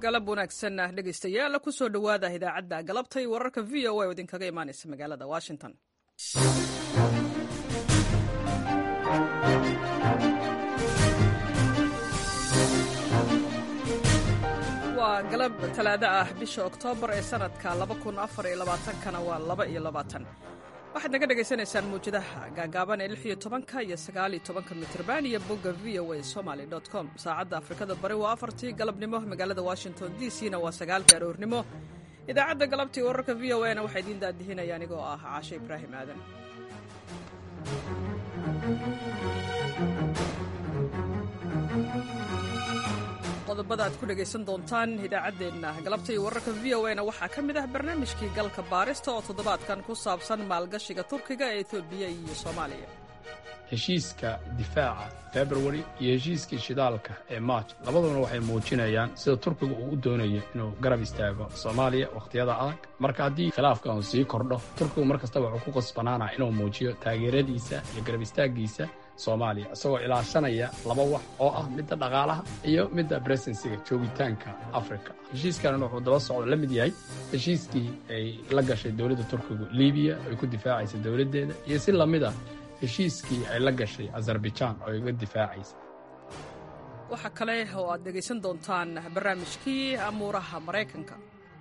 galab wanaagsan dhegaystayaal kusoo dhowaada idaacadda galabtay wararka v o a oo idinkaga imaanaysa magaalada washington waa galab talaado ah bisha oktoobar ee sanadka kana waa laba iyo labaatan waxaad naga dhagaysanaysaan muwjadaha gaagaaban ee lix iyo tobanka iyo sagaal iyo tobanka mitrban iyo bogga v o a somaly com saacadda afrikada bari waa afartii galabnimo magaalada washington d c na waa sagaalka aroornimo idaacadda galabtii wararka v o a na waxaa idiin daadihinaya anigoo ah caashe ibraahim aadan qodobada aad ku dhegaysan doontaan idaacaddeenna galabta iyo wararka v o a na waxaa ka mid ah barnaamijkii galka baarista oo toddobaadkan ku saabsan maalgashiga turkiga ee etoobiya iyo soomaaliya heshiiska difaaca februari iyo heshiiskii shidaalka ee march labaduna waxay muujinayaan sida turkiga uu u doonayo inuu garab istaago soomaaliya wakhtiyada adag marka haddii khilaafka uu sii kordho turkigu mar kasta wuxuu ku qasbanaanaa inuu muujiyo taageeradiisa iyo garab istaaggiisa soomaaliya isagoo ilaashanaya laba wax oo ah midda dhaqaalaha iyo midda bresensiga joogitaanka afrika heshiiskanna wuxuu daba socdo la mid yahay heshiiskii ay la gashay dowladda turkigu libiya ay ku difaacaysa dowladdeeda iyo si lamid ah heshiiskii ay la gashay azarbajaan oo ay uga difaacaysa waxaa kale oo aad dhegaysan doontaan barnaamijkii amuuraha maraykanka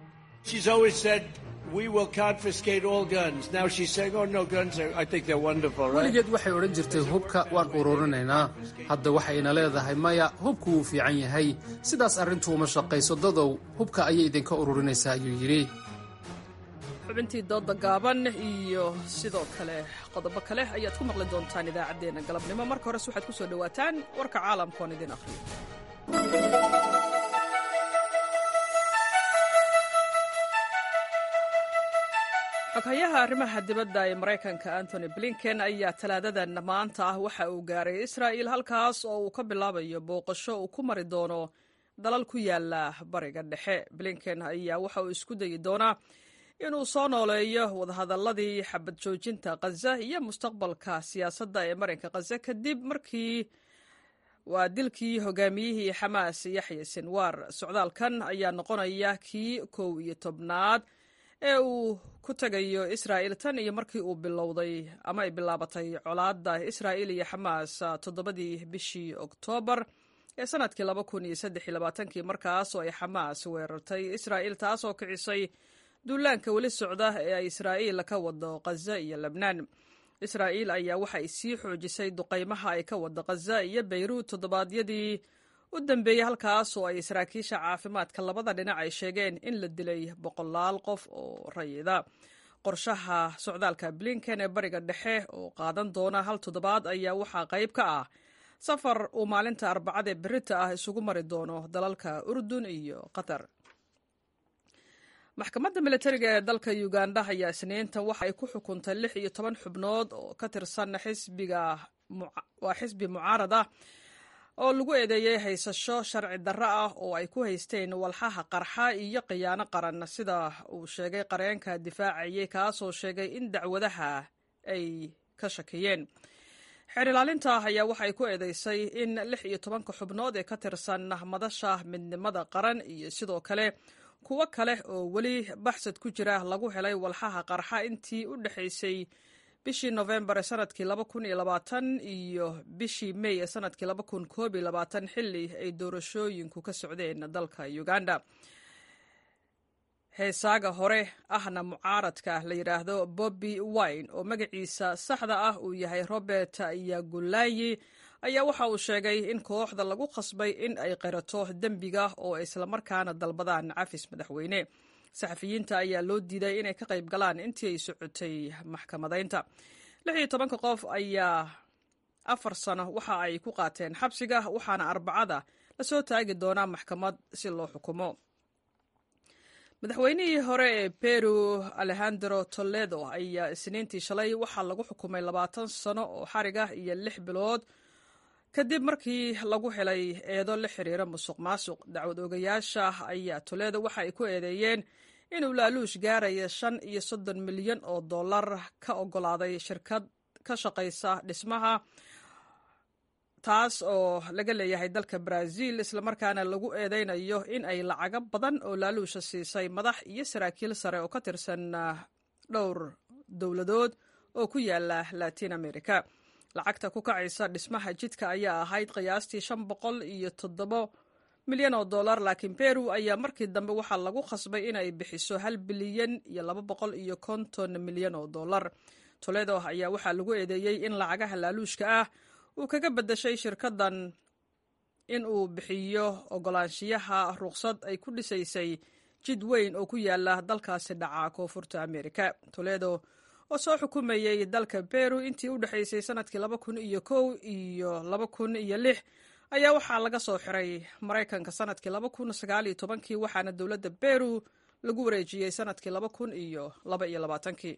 weligeed waxay odhan jirtay hubka waan ururinaynaa hadda waxayna leedahay maya hubku wuu fiican yahay sidaas arrintu uma shaqayso dadow hubka ayay idinka ururinaysaa ayuu yidhi xubintii dooda gaaban iyo sidoo kale qodobo kale ayaad ku maqli doontaan idaacaddeenna galabnimo marka hores waxaad ku soo dhowaataan warka caalamka oon idin akhriyo xoghayaha arrimaha dibadda ee maraykanka antony blinken ayaa talaadadan maanta ah waxa uu gaaray israa'il halkaas oo uu ka bilaabayo booqasho uu ku mari doono dalal ku yaala bariga dhexe blinken ayaa waxa uu isku dayi doonaa inuu soo nooleeyo wadahadalladii xabad joojinta khaza iyo mustaqbalka siyaasadda ee marinka khaza kadib markii waa dilkii hogaamiyihii xamaas yaxya sinwaar socdaalkan ayaa noqonaya kii kow iyo tobnaad ee uu ku tegayo israa'il tan iyo markii uu bilowday ama ay bilaabatay colaadda israa'il iyo xamaas toddobadii bishii oktoobar ee sanadkii laba kun iyo saddex iyo labaatankii markaas oo ay xamaas weerartay israa'il taasoo kicisay duulaanka weli socda ee ay israa'iil ka wado khaza iyo lebnaan israa'iil ayaa waxa ay sii xoojisay duqaymaha ay ka wado khaza iyo bayruud toddobaadyadii u dambeeyey halkaas oo ay saraakiisha caafimaadka labada dhinac ay sheegeen in la dilay boqolaal qof oo rayida qorshaha socdaalka blinken ee bariga dhexe oo qaadan doona hal toddobaad ayaa waxaa qayb ka ah safar uu maalinta arbacada ee berita ah isugu mari doono dalalka urdun iyo qatar maxkamadda militariga ee dalka uganda ayaa isniinta waxa ay ku xukuntay lix iyo toban xubnood oo ka tirsan xisbiga waa xisbi mucaarad ah oo lagu eedeeyey haysasho sharci darro ah oo ay ku haysteen walxaha qarxa iyo khiyaano qaran sida uu sheegay qareenka difaacayay kaasoo sheegay in dacwadaha ay ka shakiyeen xeer ilaalinta ayaa waxay ku eedeysay in lix iyo tobanka xubnood ee ka tirsan madasha midnimada qaran iyo sidoo kale kuwo kale oo weli baxsad ku jira lagu helay walxaha qarxa intii u dhexaysay bishii nofembar ee sanadkii laba kun iyo labaatan iyo bishii mey ee sanadkii laba kun koob iyo labaatan xilli ay doorashooyinku ka socdeen dalka uganda heesaaga hore ahna mucaaradka la yidhaahdo bobby wine oo magaciisa saxda ah uu yahay robert yagulayi ayaa waxa uu sheegay in kooxda lagu khasbay in ay qirato dembiga oo islamarkaana dalbadaan cafis madaxweyne saxafiyiinta ayaa loo diiday inay ka qayb galaan intii ay socotay maxkamadaynta lix iyo tobanka qof ayaa afar sano waxa ay ku qaateen xabsiga waxaana arbacada lasoo taagi doonaa maxkamad si loo xukumo madaxweynihii hore ee peru alejandro toledo ayaa isniintii shalay waxaa lagu xukumay labaatan sano oo xarig ah iyo lix bilood kadib markii lagu helay eedo la xiriira musuq maasuq dacwad ogayaasha ayaa toledo waxa ay ku eedeeyeen inuu laaluush gaaraya shan iyo soddon milyan oo dollar ka ogolaaday shirkad ka shaqaysa dhismaha taas oo laga leeyahay dalka brazil islamarkaana lagu eedeynayo in ay lacago badan oo laaluusha siisay madax iyo saraakiil sare oo ka tirsan dhowr dowladood oo ku yaala latin america lacagta ku kacaysa dhismaha jidka ayaa ahayd qiyaastii shan boqol iyo toddobo milyan oo dollar laakiin peru ayaa markii dambe waxaa lagu khasbay inay bixiso hal bilyan iyo laba boqol iyo konton milyan oo dollar toledo ayaa waxaa lagu eedeeyey in lacagaha laaluushka ah uu kaga beddeshay shirkaddan in uu bixiyo ogolaanshiyaha ruqsad ay ku dhisaysay jid weyn oo ku yaala dalkaasi dhaca koonfurta america toledo oo soo xukumayey dalka peru intii u dhexaysay sanadkii laba kun iyo kow iyo laba kun iyo lix ayaa waxaa laga soo xiray maraykanka sanadkii laba kun sagaal iyo tobankii waxaana dowladda peru lagu wareejiyey sanadkii laba kun iyo laba iyo labaatankii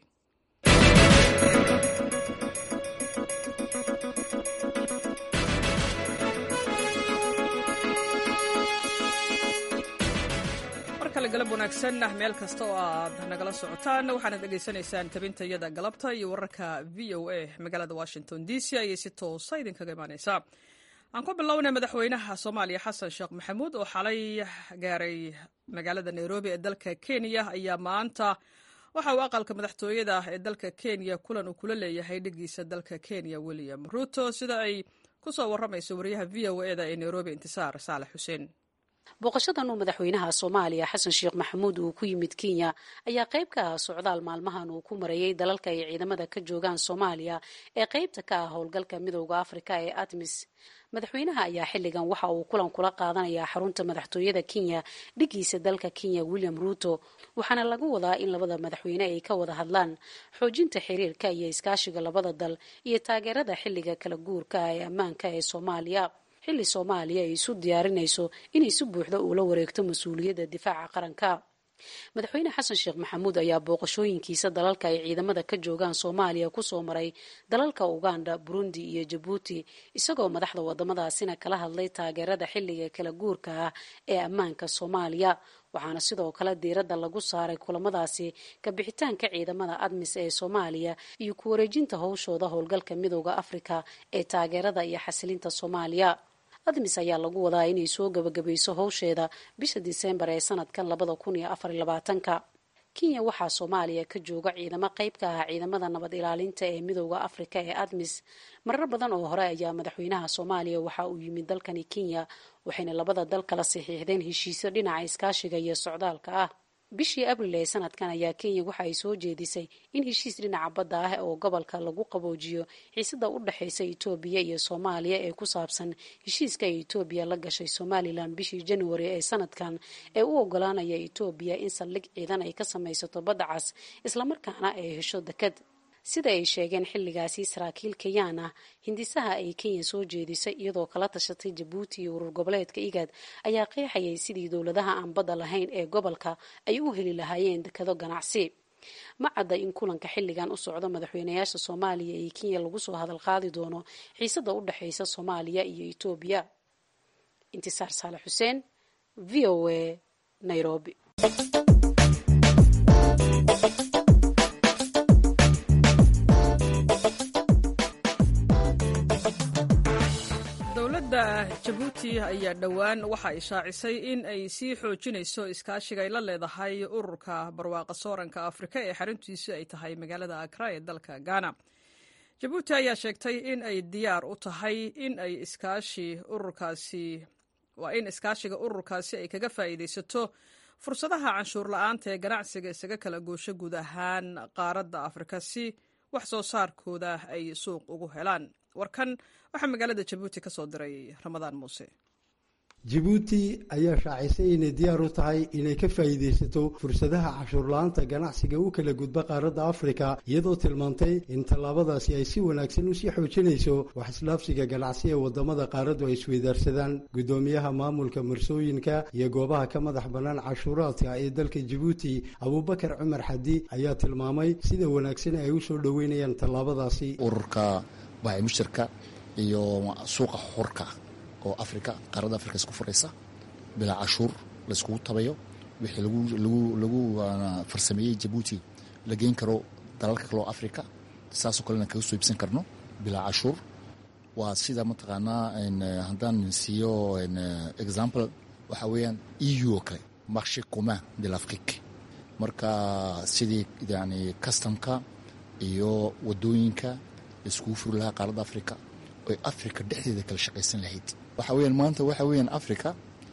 galab wanaagsan meel kasta oo aad nagala socotaan waxaanad dhegaysanaysaan tabintayada galabta iyo wararka v o a magaalada washington d c ayay si toosa idinkaga imaaneysaa aan ku bilownay madaxweynaha soomaaliya xasan sheekh maxamuud oo xalay gaaray magaalada nairobi ee dalka kenya ayaa maanta waxa uu aqalka madaxtooyada ee dalka kenya kulan uu kula leeyahay dhigiisa dalka kenya william ruto sida ay ku soo waramayso wariyaha v o eda ee nairobi intisaar saalax xuseen booqashadan uu madaxweynaha soomaaliya xasan sheekh maxamuud uu ku yimid kenya ayaa qayb ka ah socdaal maalmahan uu ku marayey dalalka ay ciidamada ka joogaan soomaaliya ee qaybta ka ah howlgalka midowda afrika ee admis madaxweynaha ayaa xilligan waxa uu kulan kula qaadanayaa xarunta madaxtooyada kenya dhigiisa dalka kenya william ruto waxaana lagu wadaa in labada madaxweyne ay ka wada hadlaan xoojinta xiriirka iyo iskaashiga labada dal iyo taageerada xilliga kala guurka ee ammaanka ee soomaaliya xilli soomaaliya ay isu diyaarinayso inay si buuxda uula wareegto mas-uuliyadda difaaca qaranka madaxweyne xasan sheekh maxamuud ayaa booqashooyinkiisa dalalka ay ciidamada ka joogaan soomaaliya kusoo maray dalalka uganda burundi iyo jabuuti isagoo madaxda wadamadaasina kala hadlay taageerada xilliga kala guurka ah ee ammaanka soomaaliya waxaana sidoo kale diiradda lagu saaray kulamadaasi kabixitaanka ciidamada admis ee soomaaliya iyo ku wareejinta howshooda howlgalka midowda afrika ee taageerada iyo xasilinta soomaaliya admis ayaa lagu wadaa inay soo gabagabayso howsheeda bisha diseembar ee sanadkan labada kun iyo afar iyo labaatanka kenya waxaa soomaaliya ka jooga ciidamo qayb ka ah ciidamada nabad ilaalinta ee midowda afrika ee admis marar badan oo hore ayaa madaxweynaha soomaaliya waxa uu yimid dalkani kenya waxayna labada dal kala saxiixdeen heshiisyo dhinaca iskaashiga iyo socdaalka ah bishii abril ee sanadkan ayaa kenya waxa ay soo jeedisay in heshiis dhinaca badda ah oo gobolka lagu qaboojiyo xiisada u dhexaysa etoobiya iyo soomaaliya ee ku saabsan heshiiska ay etoobiya la gashay somalilan bishii januari ee sanadkan ee u ogolaanaya etoobiya in saldhig ciidan ay ka samaysato badda cas islamarkaana ay hesho dekad sida ay sheegeen xilligaasi saraakiil kenyaan ah hindisaha ay kenya soo jeedisay iyadoo kala tashatay jabuuti iyo urur goboleedka igad ayaa qeexayay sidii dowladaha aan badda lahayn ee gobolka ay u heli lahaayeen dekado ganacsi ma cadda in kulanka xilligan u socdo madaxweynayaasha soomaaliya iyo kenya lagu soo hadal qaadi doono xiisada u dhexaysa soomaaliya iyo etoobiya intisaar saale xuseen v o a nairobi dowladda jabuuti ayaa dhowaan waxa ay shaacisay in ay sii xoojinayso iskaashiga ay la leedahay ururka barwaaqa sooranka afrika ee xaruntiisu ay tahay magaalada akra ee dalka ghana jabuuti ayaa sheegtay in ay diyaar u tahay in ay iskaashi ururkaasi waa in iskaashiga ururkaasi ay kaga faa'iidaysato fursadaha canshuur la-aanta ee ganacsiga isaga kala goosho guud ahaan qaaradda afrika si wax soo saarkooda ay suuq ugu helaan warkan waxaa magaalada jabuuti ka soo diray ramadaan muuse jabuuti ayaa shaacisay inay diyaar u tahay inay ka faa'iidaysato fursadaha cashuurla-aanta ganacsiga u kala gudba qaaradda afrika iyadoo tilmaantay in tallaabadaasi ay si wanaagsan usii xoojinayso wax isdhaafsiga ganacsi ee waddamada qaaraddu ay isweydaarsadaan guddoomiyaha maamulka marsooyinka iyo goobaha ka madax bannaan cashuuraadka ee dalka jabuuti abuubakar cumar xadi ayaa tilmaamay sida wanaagsan ay u soo dhoweynayaan tallaabadaasi ururka baacimushtarka iyo suuqa xurka oo afrika qaaradda afrika isku furaysa bilaa cashuur layskugu tabayo wixii lagu farsameeyey jabuuti la geyn karo dalalka kale oo afrika saasoo kalena kaga soo iibsan karno bilaa cashuur waa sida mataqaanaa haddaan siiyo example waxa weeyaan eu oo kale marché commun de l'afrique marka sidii yani customka iyo wadooyinka laiskugu furi lahaa qaaradda africa oy africa dhexdeeda kala shaqaysan lahayd waxa weyaan maanta waxa weyaan africa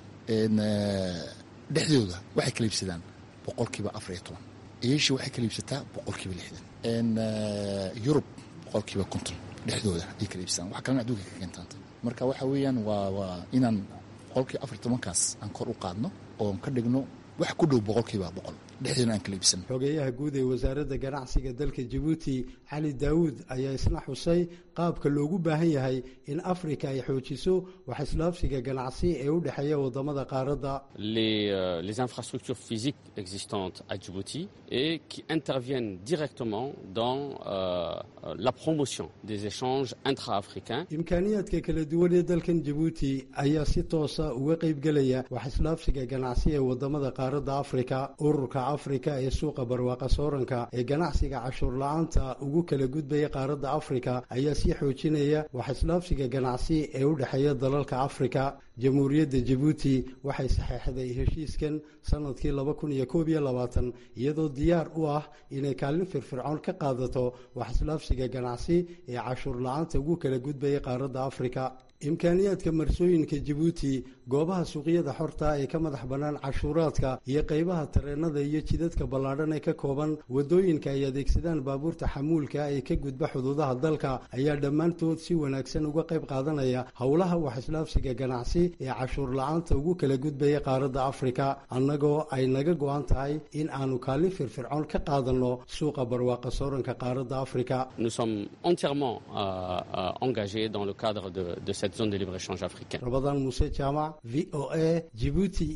dhexdooda waxay kala iibsadaan boqolkiiba afar iyo toban asia waxay kala iibsataa boqolkiiba lixdan yurub boqolkiiba konton dhexdooda ay kala iibsadaan wax kalena adduunka ka keentaanta marka waxa weeyaan waa waa inaan boqolkiiba afar iyo tobankaas aan kor u qaadno oon ka dhigno wax ku dhow boqolkiiba boqol dhexdeena aan kala iibsan xogeyaha guud ee wasaaradda ganacsiga dalka jabuuti cali daawuud ayaa isna xusay qaabka loogu baahan yahay in afrika ay xoojiso wax islaafsiga ganacsi ee u dhexeeya wadamada qaaradda les infrastructures physiques existantes à Djibouti et qui interviennent directement dans la promotion des échanges intra-africains imkaaniyaadka kala duwan ee dalkan jabuuti ayaa si toosa uga qaybgelaya wax islaafsiga ganacsi ee wadamada qaaradda afrika ururka afrika ee suuqa barwaaqa sooranka ee ganacsiga cashuur la-aanta ugu kala gudbaya qaaradda afrika ayaa sii xoojinaya wax islaafsiga ganacsi ee u dhexeeya dalalka afrika jamhuuriyadda jabuuti waxay saxeexday heshiiskan sanadkii laba kun iyo koob iyo labaatan iyadoo diyaar u ah inay kaalin firfircoon ka qaadato wax islaafsiga ganacsi ee cashuur la-aanta ugu kala gudbaya qaaradda afrika imkaaniyaadka marsooyinka jabuuti goobaha suuqyada xorta ee ka madax bannaan cashuuraadka iyo qaybaha tareenada iyo jidadka ballaadhan ee ka kooban wadooyinka ay adeegsadaan baabuurta xamuulka ee ka gudba xuduudaha dalka ayaa dhammaantood si wanaagsan uga qayb qaadanaya howlaha wax islaafsiga ganacsi ee cashuur la-aanta ugu kala gudbaya qaaradda afrika annagoo ay naga go-an tahay in aanu kaalin firfircoon ka qaadanno suuqa barwaaqa sooranka qaaradda afrika zone de libre-échange africaine. Ramadan Moussa Chama, VOA, Djibouti.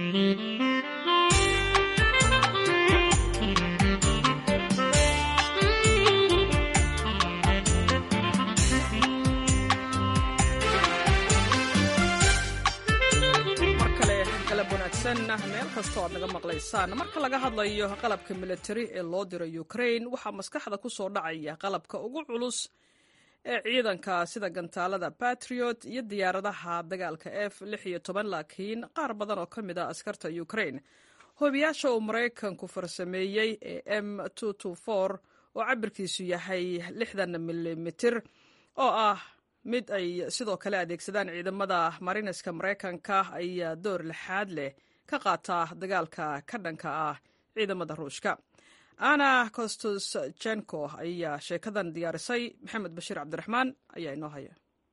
meel kastoo aad naga maqlaysaan marka laga hadlayo qalabka militari ee loo diro ukrain waxaa maskaxda ku soo dhacaya qalabka ugu culus ee ciidanka sida gantaalada batriot iyo diyaaradaha dagaalka f laakiin qaar badan oo ka mid a askarta ukrain hoobiyaasha uu maraykanku farsameeyey ee m oo cabirkiisu yahay milimitir oo ah mid ay sidoo kale adeegsadaan ciidamada mariniska maraykanka ayaa door lixaad leh ka qaata dagaalka ka dhanka ah ciidamada ruushka ana kostosjenko ayaa sheekadan diyaarisay maxamed bashiir cabdiraxmaan ayaa inoo haya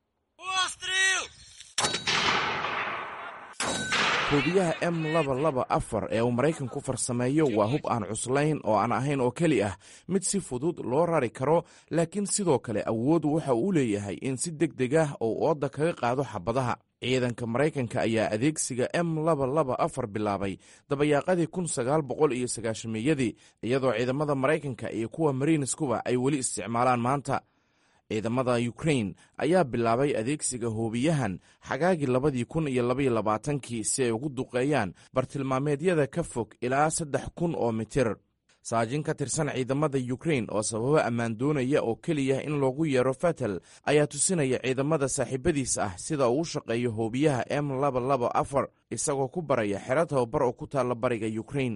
hoobiyaha m laba laba afar ee uu maraykanku farsameeyo waa hub aan cuslayn oo aan ahayn oo keli ah mid si fudud loo rari karo laakiin sidoo kale awood waxa uu leeyahay in si deg deg ah uu ooda kaga qaado xabadaha ciidanka maraykanka ayaa adeegsiga m laba laba afar bilaabay dabayaaqadii kun sagaal boqol iyo sagaashameeyadii iyadoo ciidamada maraykanka iyo kuwa mariiniskuba ay weli isticmaalaan maanta ciidamada ukrain ayaa bilaabay adeegsiga hoobiyahan xagaagii labadii kun iyo labaiyo labaatankii si ay ugu duqeeyaan bartilmaameedyada ka fog ilaa saddex kun oo mitir saajin ka tirsan ciidamada ukrain oo sababo ammaan doonaya oo keliya in loogu yeero fatal ayaa tusinaya ciidamada saaxiibadiis ah sida uu u shaqeeyo hoobiyaha m laba laba afar isagoo ku baraya xero tababar oo ku taalla bariga ukrain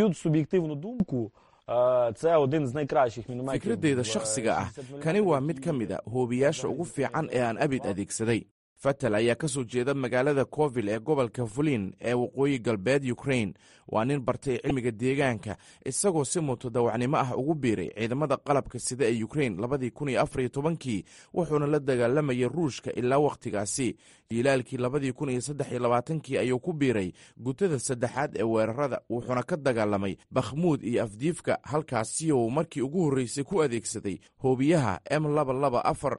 fikradeyda shakhsiga ah kani waa mid ka mid a hoobiyaasha ugu fiican ee aan abid adeegsaday fatal ayaa ka soo jeeda magaalada covil ee gobolka fulin ee waqooyi galbeed ukrain waa nin bartay cilmiga deegaanka isagoo si mutadawacnimo ah ugu biiray ciidamada qalabka sida ee ukrain labadii kun iyo afar iyo tobankii wuxuuna la dagaalamayay ruushka ilaa wakhtigaasi jiilaalkii labadii kun iyo saddex iyo labaatankii ayuu ku biiray gutada saddexaad ee weerarada wuxuuna ka dagaalamay bakhmuud iyo afdiifka halkaasi uu markii ugu horreysay ku adeegsaday hoobiyaha m laba laba afar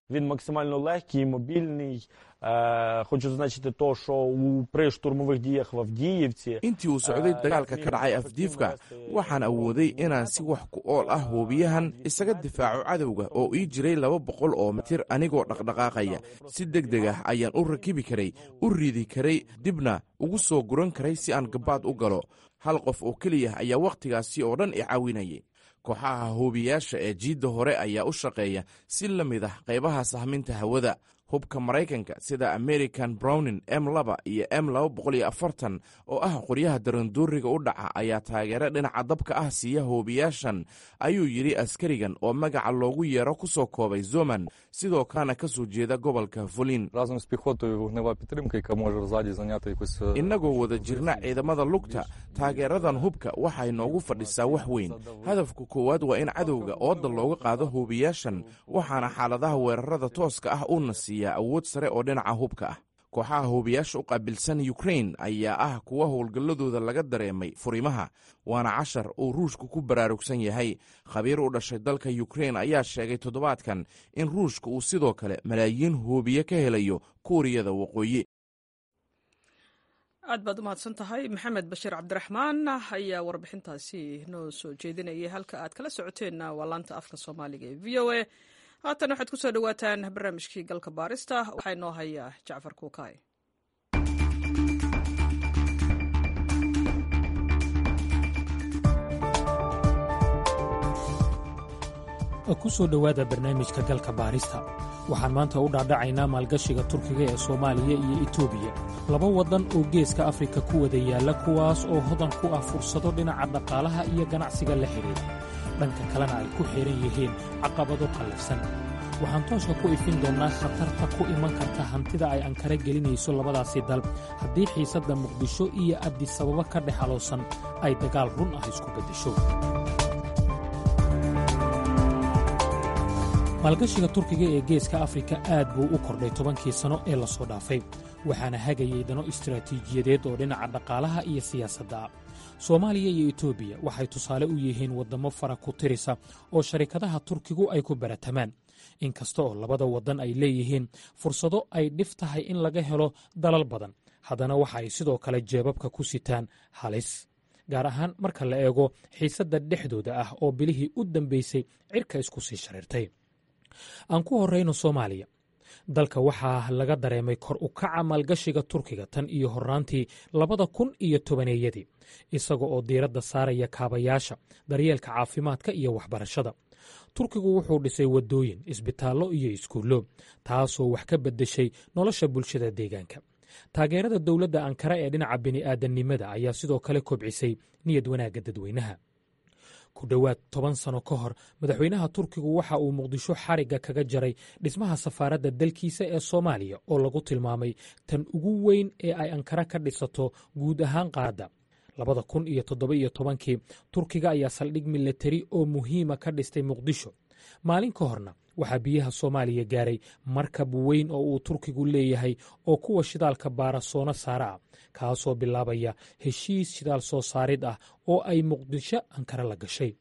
Хочу зазначити то, що у при штурмових діях в Авдіївці intii uu socday dagaalka ka dhacay afdiifka waxaan awooday inaan si wax ku ool ah hoobiyahan isaga difaaco cadowga oo ii jiray laba boqol oo mitir anigoo dhaqdhaqaaqaya si deg deg ah ayaan u rakibi karay u riidi karay dibna ugu soo guran karay si aan gabaad u galo hal qof oo keliya ayaa wakhtigaasi oo dhan i caawinayay kooxaha hoobiyaasha ee jiidda hore ayaa u shaqeeya si la mid ah qaybaha sahminta hawada hubka maraykanka sida american browning m laba iyo m laba boqol iyo afartan oo ah qoryaha daranduuriga u dhaca ayaa taageero dhinaca dabka ah siiya hoobiyaashan ayuu yidhi askarigan oo magaca loogu yeero ku soo koobay zoman sidoo kalena ka soo jeeda gobolka volin innagoo wada jirna ciidamada lugta taageeradan hubka waxay noogu fadhisaa wax weyn hadafka koowaad waa in cadowga ooda looga qaado hoobiyaashan waxaana xaaladaha weerarada tooska ah uuna siiyaa awood sare oo dhinaca hubka ah kooxaha hoobiyaasha u qaabilsan ukrain ayaa ah kuwa howlgalladooda laga dareemay furimaha waana cashar uu ruushku ku baraarugsan yahay khabiir u dhashay dalka ukrain ayaa sheegay toddobaadkan in ruushka uu sidoo kale malaayiin hoobiye ka helayo kuuriyada waqooyi aad baad u mahadsan tahay maxamed bashiir cabdiraxmaan ayaa warbixintaasi noo soo jeedinayay halka aad kala socoteenna waa laanta afka soomaaliga ee v o a haatan waxaad ku soo dhowaataan barnaamijkii galka baarista waxaa inoo haya jacfar kuukaay ku soo dhowaada barnaamijka galka baarista waxaan maanta u dhaadhacaynaa maalgashiga turkiga ee soomaaliya iyo etoobiya laba waddan oo geeska afrika ku wada yaalla kuwaas oo hodan ku ah fursado dhinaca dhaqaalaha iyo ganacsiga la xidhiidha dhanka kalena ay ku xidhan yihiin caqabado qallafsan waxaan tooska ku ifin doonnaa khatarta ku iman karta hantida ay ankara gelinayso labadaasi dal haddii xiisadda muqdisho iyo addisababo ka dhex haloosan ay dagaal run ah isku beddesho maalgashiga turkiga ee geeska afrika aad buu u kordhay tobankii sanno ee la soo dhaafay waxaana hagayay dano istaraatiijiyadeed oo dhinaca dhaqaalaha iyo siyaasadda ah soomaaliya iyo etoobiya waxay tusaale u yihiin waddammo fara ku tirisa oo sharikadaha turkigu ay ku baratamaan inkasta oo labada waddan ay leeyihiin fursado ay dhif tahay in laga helo dalal badan haddana waxa ay sidoo kale jeebabka ku sitaan halis gaar ahaan marka la eego xiisadda dhexdooda ah oo bilihii u dambaysay cirka isku sii shariirtay aan ku horrayno soomaaliya dalka waxaa laga dareemay kor u kaca maalgashiga turkiga tan iyo horraantii labada kun iyo tobaneeyadii isaga oo diiradda saaraya kaabayaasha daryeelka caafimaadka iyo waxbarashada turkigu wuxuu dhisay waddooyin isbitaallo iyo iskuullo taasoo wax ka beddeshay nolosha bulshada deegaanka taageerada dowladda ankara ee dhinaca bini'aadannimada ayaa sidoo kale kobcisay niyad wanaagga dadweynaha ku dhowaad toban sano ka hor madaxweynaha turkigu waxa uu muqdisho xarigga kaga jaray dhismaha safaaradda dalkiisa ee soomaaliya oo lagu tilmaamay tan ugu weyn ee ay ankara ka dhisato guud ahaan qaadda labada kun iyo toddoba iyo tobankii turkiga ayaa saldhig milatari oo muhiima ka dhistay muqdisho maalin ka horna waxaa biyaha soomaaliya gaaray markab weyn oo uu turkigu leeyahay oo kuwa shidaalka baara soona saara ah kaasoo bilaabaya heshiis shidaal soo saarid ah oo ay muqdisho ankara la gashay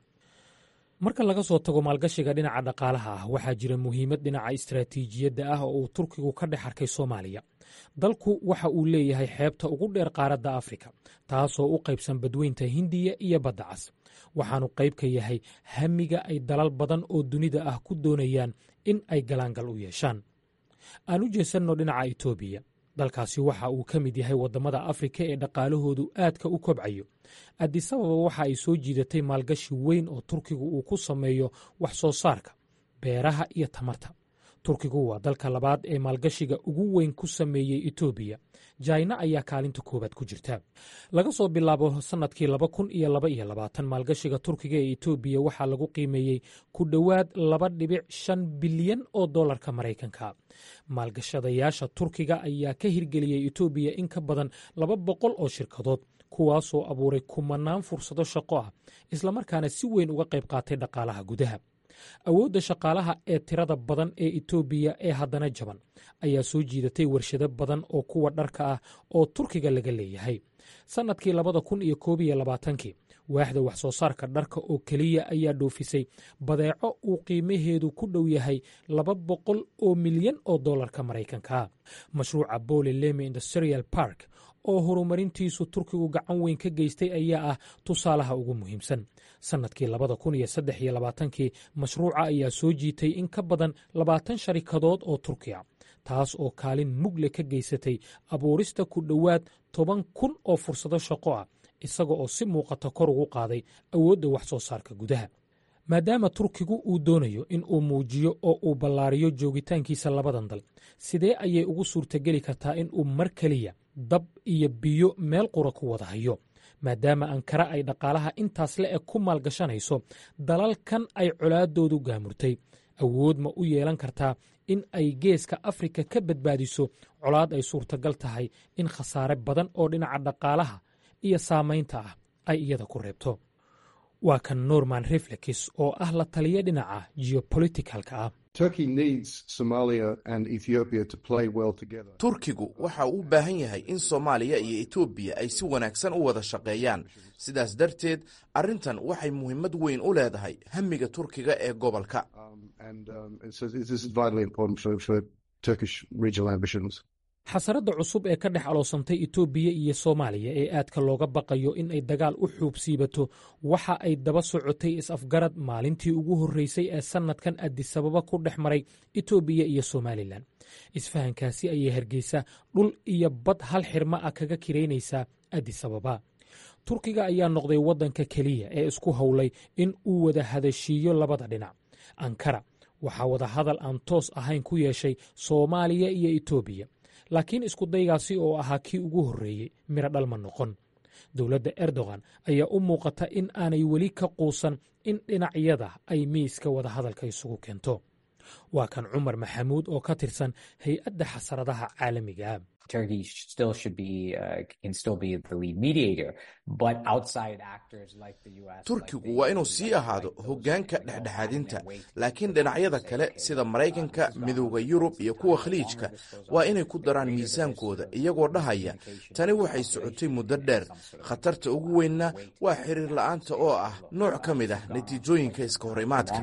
marka laga soo tago maalgashiga dhinaca dhaqaalaha ah waxaa jira muhiimad dhinaca istaraatiijiyadda ah oo uu turkigu ka dhex arkay soomaaliya dalku waxa uu leeyahay xeebta ugu dheer qaaradda afrika taasoo u qaybsan badweynta hindiya iyo badda cas waxaanu qayb ka yahay hamiga ay dalal badan oo dunida ah ku doonayaan in ay galaangal u yeeshaan aan u jeesanno dhinaca etoobiya dalkaasi waxa uu ka mid yahay waddamada afrika ee dhaqaalahoodu aadka u kobcayo addisababa waxa ay soo jiidatay maalgashi weyn oo turkigu uu ku sameeyo wax soo saarka beeraha iyo tamarta turkigu waa dalka labaad ee maalgashiga ugu weyn ku sameeyey etoobiya jaina ayaa kaalinta koowaad ku jirta laga soo bilaabo sannadkii laba kun iyo laba iyo labaatan maalgashiga turkiga ee etoobiya waxaa lagu qiimeeyey ku dhowaad laba dhibic shan bilyan oo dollarka maraykanka maalgashadayaasha turkiga ayaa ka hirgeliyey etoobiya in ka badan laba boqol oo shirkadood kuwaasoo abuuray kumanaan fursado shaqo ah islamarkaana si weyn uga qayb qaatay dhaqaalaha gudaha awoodda shaqaalaha ee tirada badan ee etoobiya ee haddana jaban ayaa soo jiidatay warshado badan oo kuwa dharka ah oo turkiga laga leeyahay sannadkii labada kun iyo koob iyo labaatankii waaxda wax soo saarka dharka oo keliya ayaa dhoofisay badeeco uu qiimaheedu ku dhow yahay laba boqol oo milyan oo dollarka maraykanka mashruuca bole leme industrial park oo horumarintiisu turkigu gacan weyn ka geystay ayaa ah tusaalaha ugu muhiimsan sannadkii labada kun iyo saddex iyo labaatankii mashruuca ayaa soo jiitay in ka badan labaatan sharikadood oo turkiya taas oo kaalin mugle ka geysatay abuurista ku dhowaad toban kun oo fursado shaqo ah isaga oo si muuqata kor ugu qaaday awoodda wax soo saarka gudaha maadaama turkigu uu doonayo in uu muujiyo oo uu ballaariyo joogitaankiisa labadan dal sidee ayay ugu suurtageli kartaa in uu mar keliya dab iyo biyo meel qura ku wada hayo maadaama ankara ay dhaqaalaha intaas le eg ku maalgashanayso dalalkan ay colaadoodu gaamurtay awood ma u yeelan kartaa in ay geeska afrika ka badbaadiso colaad ay suurtagal tahay in khasaare badan oo dhinaca dhaqaalaha iyo saamaynta ah ay iyada ku reebto waa kan norman reflex oo ah la taliya dhinaca geopoliticalka ah turkigu waxa uu u baahan yahay in soomaaliya iyo etoobiya ay si wanaagsan u wada shaqeeyaan sidaas darteed arrintan waxay muhiimad weyn u leedahay hamiga turkiga ee gobolka xasaradda cusub ee ka dhex aloosantay etoobiya iyo soomaaliya ee aadka looga baqayo in ay dagaal u xuubsiibato waxa ay daba socotay is-afgarad maalintii ugu horreysay ee sannadkan adisababa ku dhex maray etoobiya iyo somalilan isfahankaasi ayay hargeysa dhul iyo bad hal xirma ah kaga kiraynaysaa adisababa turkiga ayaa noqday waddanka keliya ee isku howlay in uu wada hadashiiyo labada dhinac ankara waxaa wadahadal aan toos ahayn ku yeeshay soomaaliya iyo etoobiya laakiin iskudaygaasi oo ahaa kii ugu horreeyey miro dhalma noqon dowladda erdogan ayaa u muuqata in aanay weli ka quusan in dhinacyada ay miiska wadahadalka isugu keento waa kan cumar maxamuud oo ka tirsan hay-adda xasaradaha caalamiga turkigu waa inuu sii ahaado hoggaanka dhexdhexaadinta laakiin dhinacyada kale sida maraykanka midooda yurub iyo kuwa khaliijka waa inay ku daraan miisaankooda iyagoo dhahaya tani waxay socotay muddo dheer khatarta ugu weynna waa xiriir la'aanta oo ah nooc ka mid ah natiijooyinka iska hor imaadka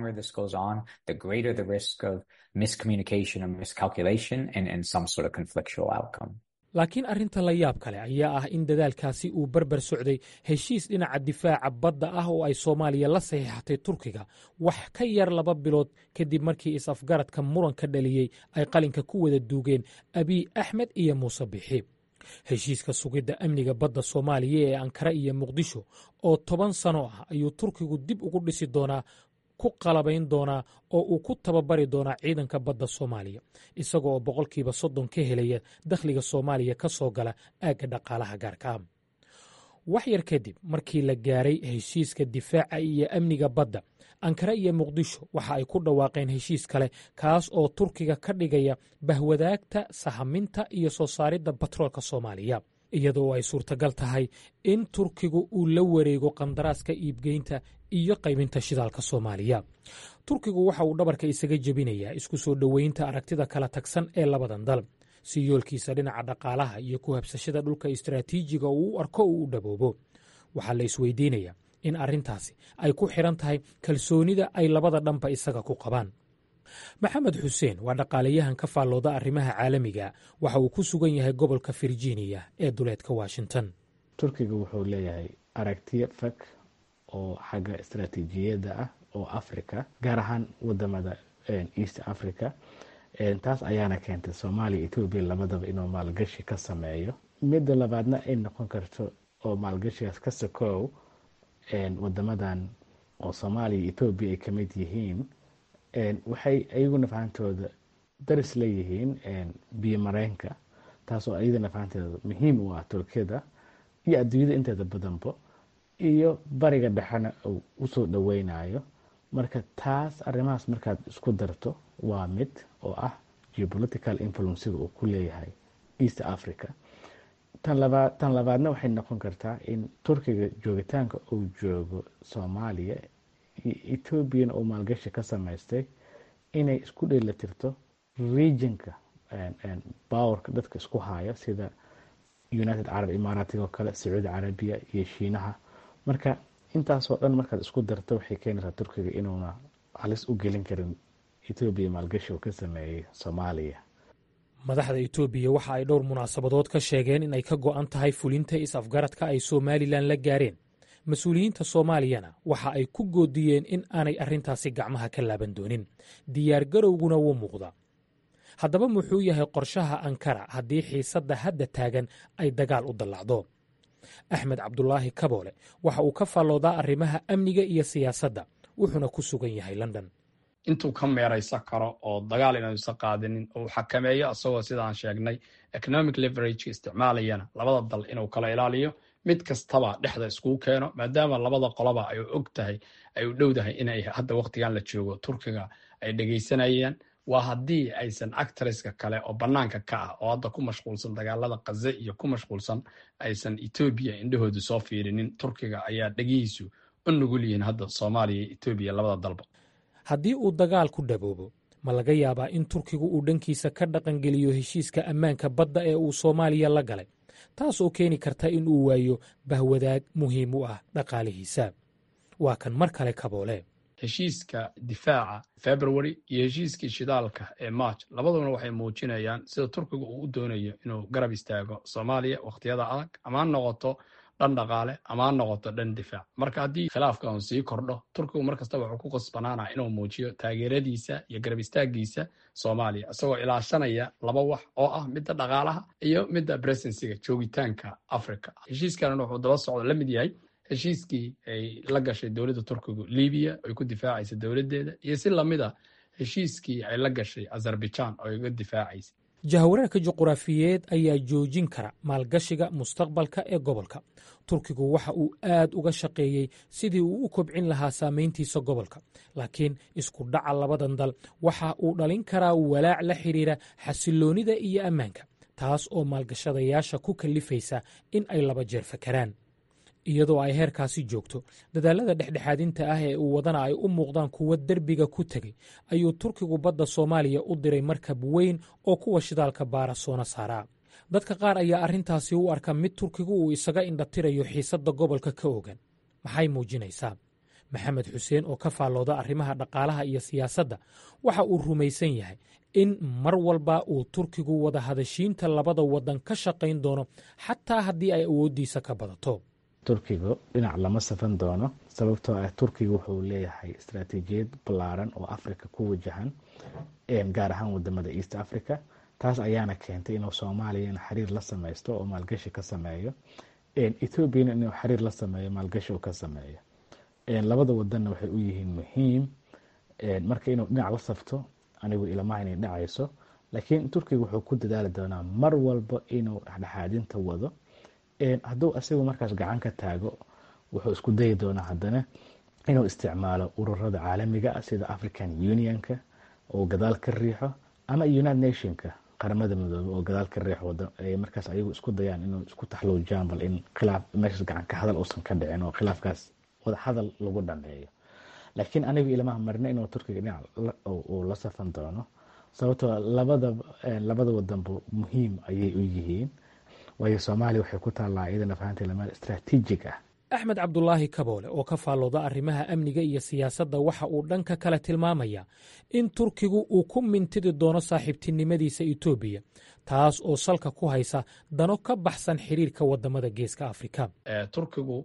laakiin arrinta la yaab kale ayaa ah in dadaalkaasi uu barbar socday heshiis dhinaca difaaca badda ah oo ay soomaaliya la saxiixatay turkiga wax ka yar laba bilood kadib markii is-afgaradka muranka dhaliyey ay qalinka ku wada duugeen abiy axmed iyo muuse bixi heshiiska sugidda amniga badda soomaaliya ee ankara iyo muqdisho oo toban sano ah ayuu turkigu dib ugu dhisi doonaa ku qalabayn doonaa oo uu ku tababari doonaa ciidanka badda soomaaliya isaga oo boqolkiiba soddon ka helaya dakhliga soomaaliya ka soo gala aagga dhaqaalaha gaarka ah wax yar kadib markii la gaaray heshiiska difaaca iyo amniga badda ankara iyo muqdisho waxa ay ku dhawaaqeen heshiis kale kaas oo turkiga ka dhigaya bahwadaagta sahaminta iyo soo saaridda batroolka soomaaliya iyadoo ay suurtagal tahay in turkigu uu la wareego qandaraaska iibgeynta iyo qaybinta shidaalka soomaaliya turkigu waxa uu dhabarka isaga jebinayaa isku soo dhoweynta aragtida kala tagsan ee labadan dal si yoolkiisa dhinaca dhaqaalaha iyo ku habsashada dhulka istaraatiijiga uu u arko uu u dhaboobo waxaa la isweydiinayaa in arrintaasi ay ku xidhan tahay kalsoonida ay labada dhanba isaga ku qabaan maxamed xuseen waa dhaqaalayahan ka faallooda arrimaha caalamiga waxa uu ku sugan yahay gobolka virginia ee duleedka washington turkiga wuxuu leeyahay aragtiyo fag oo xagga istaraatiijiyadda ah oo africa gaar ahaan wadamada east africa taas ayaana keentay soomaaliya etoobiya labadaba inuu maalgashi ka sameeyo midda labaadna ay noqon karto oo maalgashigaas ka sokow wadamadan oo soomaaliya iyo etoobiya ay kamid yihiin waxay ayaguna fahantooda daris leeyihiin biyo mareenka taasoo ayadana fahanteeda muhiim u ah turkiyada iyo adduunyada inteeda badanbo iyo bariga dhexena uu usoo dhoweynayo marka taas arrimahaas markaad isku darto waa mid oo ah geopolitical influencega uu ku leeyahay east africa tan labaadna waxay noqon kartaa in turkiga joogitaanka uu joogo soomaaliya etoobiyana uu maalgashi ka samaystay inay isku dheelatirto regionka bowerka dadka isku haya sida united carab imaaraatiga oo kale sacuudi carabiya iyo shiinaha marka intaasoo dhan markaad isku darto waxay keenaysaa turkiga inuuna halis u gelin karin etoobiya maalgashi uu ka sameeyey soomaaliya madaxda etoobiya waxa ay dhowr munaasabadood ka sheegeen in ay ka go'an tahay fulinta is-afgaradka ay somalilan la gaareen mas-uuliyiinta soomaaliyana waxa ay ku goodiyeen in aanay arrintaasi gacmaha ka laaban doonin diyaargarowguna wuu muuqda haddaba muxuu yahay qorshaha ankara haddii xiisadda hadda taagan ay dagaal u dallacdo axmed cabdulaahi kaboole waxa uu ka faalloodaa arrimaha amniga iyo siyaasadda wuxuuna ku sugan yahay london intuu ka meeraysan karo oo dagaal inuusan qaadinin oo uu xakameeyo isagoo sidaan sheegnay economic leverage isticmaalayana labada dal inuu kala ilaaliyo mid kastaba dhexda iskugu keeno maadaama labada qoloba ay og tahay ay u dhowdahay inay hadda waqtigan la joogo turkiga ay dhegaysanayaan waa haddii aysan actreska kale oo bannaanka ka ah oo hadda ku mashquulsan dagaalada kaze iyo ku mashquulsan aysan etoobiya indhahoodu soo fiirinin turkiga ayaa dhegihiisu u nugul yihiin hadda soomaaliya iyo etoobiya labada dalba haddii uu dagaal ku dhaboobo ma laga yaabaa in turkigu uu dhankiisa ka dhaqangeliyo heshiiska ammaanka badda ee uu soomaaliya la galay taas oo keeni karta in uu waayo bahwadaag muhiim u ah dhaqaalihiisa waa kan mar kale kaboole heshiiska difaaca february iyo heshiiskii shidaalka ee march labaduna waxay muujinayaan sida turkiga uu u doonayo inuu garab istaago soomaaliya wakhtiyada adag ama ha noqoto dhan dhaqaale ama ha noqoto dhan difaac marka haddii khilaafka uu sii kordho turkigu mar kastaba wuxuu ku qasbanaanaa inuu muujiyo taageeradiisa iyo garab istaagiisa soomaaliya isagoo ilaashanaya laba wax oo ah midda dhaqaalaha iyo midda presensiga joogitaanka africa heshiiskan wuxuu daba socdo la mid yahay heshiiskii ay la gashay dowladda turkigu libiya ay ku difaacaysa dowladdeeda iyo si lamid a heshiiskii ay la gashay azerbaijan oo ay uga difaacaysa jahwareerka juquraafiyeed ayaa joojin kara maalgashiga mustaqbalka ee gobolka turkigu waxa uu aad uga shaqeeyey sidii uu u kobcin lahaa saamayntiisa gobolka laakiin isku dhaca labadan dal waxa uu dhalin karaa walaac la xidhiira xasiloonnida iyo ammaanka taas oo maalgashadayaasha ku kallifaysa in ay laba jeer fakaraan iyadoo ay heerkaasi joogto dadaalada dhexdhexaadinta ah ee uu wadana ay u muuqdaan kuwo derbiga ku tegey ayuu turkigu badda soomaaliya u diray markab weyn oo kuwa shidaalka baara soona saaraa dadka qaar ayaa arrintaasi u arka mid turkigu uu isaga indhatirayo xiisadda gobolka ka ogan maxay muujinaysaa maxamed xuseen oo ka faallooda arrimaha dhaqaalaha iyo siyaasadda waxa uu rumaysan yahay in mar walba uu turkigu wada hadashiinta labada waddan ka shaqayn doono xataa haddii ay awooddiisa ka badato turkigu dhinac lama safan doono sababtoo ah turkiga wuxuu leeyahay istaraatiijiyad ballaaran oo africa ku wajahan gaar ahaan wadamada east africa taas ayaana keentay inuu soomaaliyana xiriir la sameysto oo maalgashi ka sameeyo ethoobiana inuu xiriir la sameeyo maalgashi uu ka sameeyo labada wadanna waxay u yihiin muhiim marka inuu dhinac la safto anigu ilamaha inay dhacayso laakiin turkiga wuxuu ku dadaali doonaa mar walba inuu dhexdhexaadinta wado hadduu asigu markaas gacan ka taago wuxuu isku dayi doonaa haddana inuu isticmaalo ururada caalamiga ah sida african unionka oo gadaal ka riixo ama united nationka qaramada midoobe oo gadaal ka riixo markaas ayagu isku dayaan inuu isku taxluujaan bal in khilaaf meeshaas gacan ka hadal uusan ka dhicin oo khilaafkaas wada hadal lagu dhameeyo laakiin anigu ilamaha marna inuu turkiga dhinac uu la safan doono sababtoo labada labada wadanba muhiim ayay u yihiin waayo soomaaliya waxay ku taallaa iyadana fahanteeda meel istaraatiijig ah axmed cabdulaahi kaboole oo ka faallooda arrimaha amniga iyo siyaasadda waxa uu dhanka kale tilmaamaya in turkigu uu ku mintidi doono saaxiibtinimadiisa etoobiya taas oo salka ku haysa dano ka baxsan xiriirka wadamada geeska afrika turkigu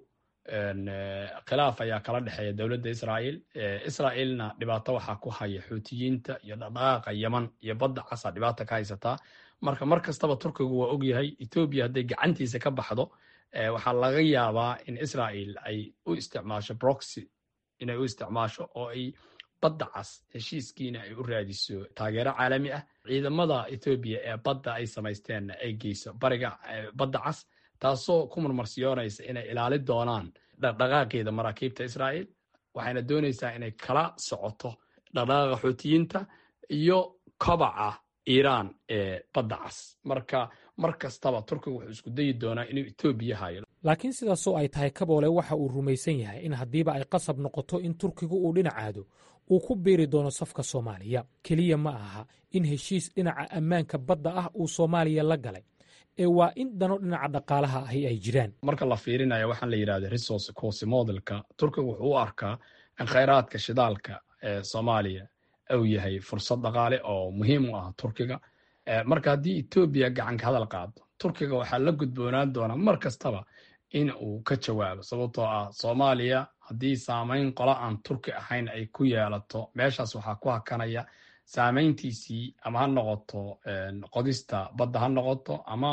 khilaaf ayaa kala dhexeeya dowladda israa'iil israa'iilna dhibaato waxaa ku haya xuutiyiinta iyo dhaqdhaqaaqa yeman iyo badda casa dhibaata ka haysataa marka mar kastaba turkigu waa ogyahay etoobiya hadday gacantiisa ka baxdo waxaa laga yaabaa in israa'iil ay u isticmaasho broxy inay u isticmaasho oo ay badda cas heshiiskiina ay u raadiso taageero caalami ah ciidamada etoobiya ee badda ay samaysteenna ay geyso bariga badda cas taasoo ku marmarsiyoonaysa inay ilaali doonaan dhaqdhaqaaqeeda maraakiibta israa'iil waxayna doonaysaa inay kala socoto dhaqdhaqaaqa xuutiyiinta iyo kobaca iiraan ee badda cas marka mar kastaba turkiga wuxuu isku dayi doonaa inuu etoobiya hayo laakiin sidaasoo ay tahay kaboole waxa uu rumaysan yahay in haddiiba ay qasab noqoto in turkigu uu dhinacaado uu ku biiri doono safka soomaaliya keliya ma aha in heshiis dhinaca ammaanka badda ah uu soomaaliya la galay ee waa in dano dhinaca dhaqaalaha ahi ay jiraan marka la fiirinayo waxaan la yidhahda resource course modelka turkiga wuxuu u arkaa in khayraadka shidaalka ee soomaaliya uu yahay fursad dhaqaale oo muhiim u ah turkiga marka haddii etoobiya gacanka hadal qaado turkiga waxaa la gudboonaan doonaa mar kastaba in uu ka jawaabo sababtoo ah soomaaliya haddii saamayn qola aan turki ahayn ay ku yeelato meeshaas waxaa ku hakanaya saamayntiisii ama ha noqoto qodista badda ha noqoto ama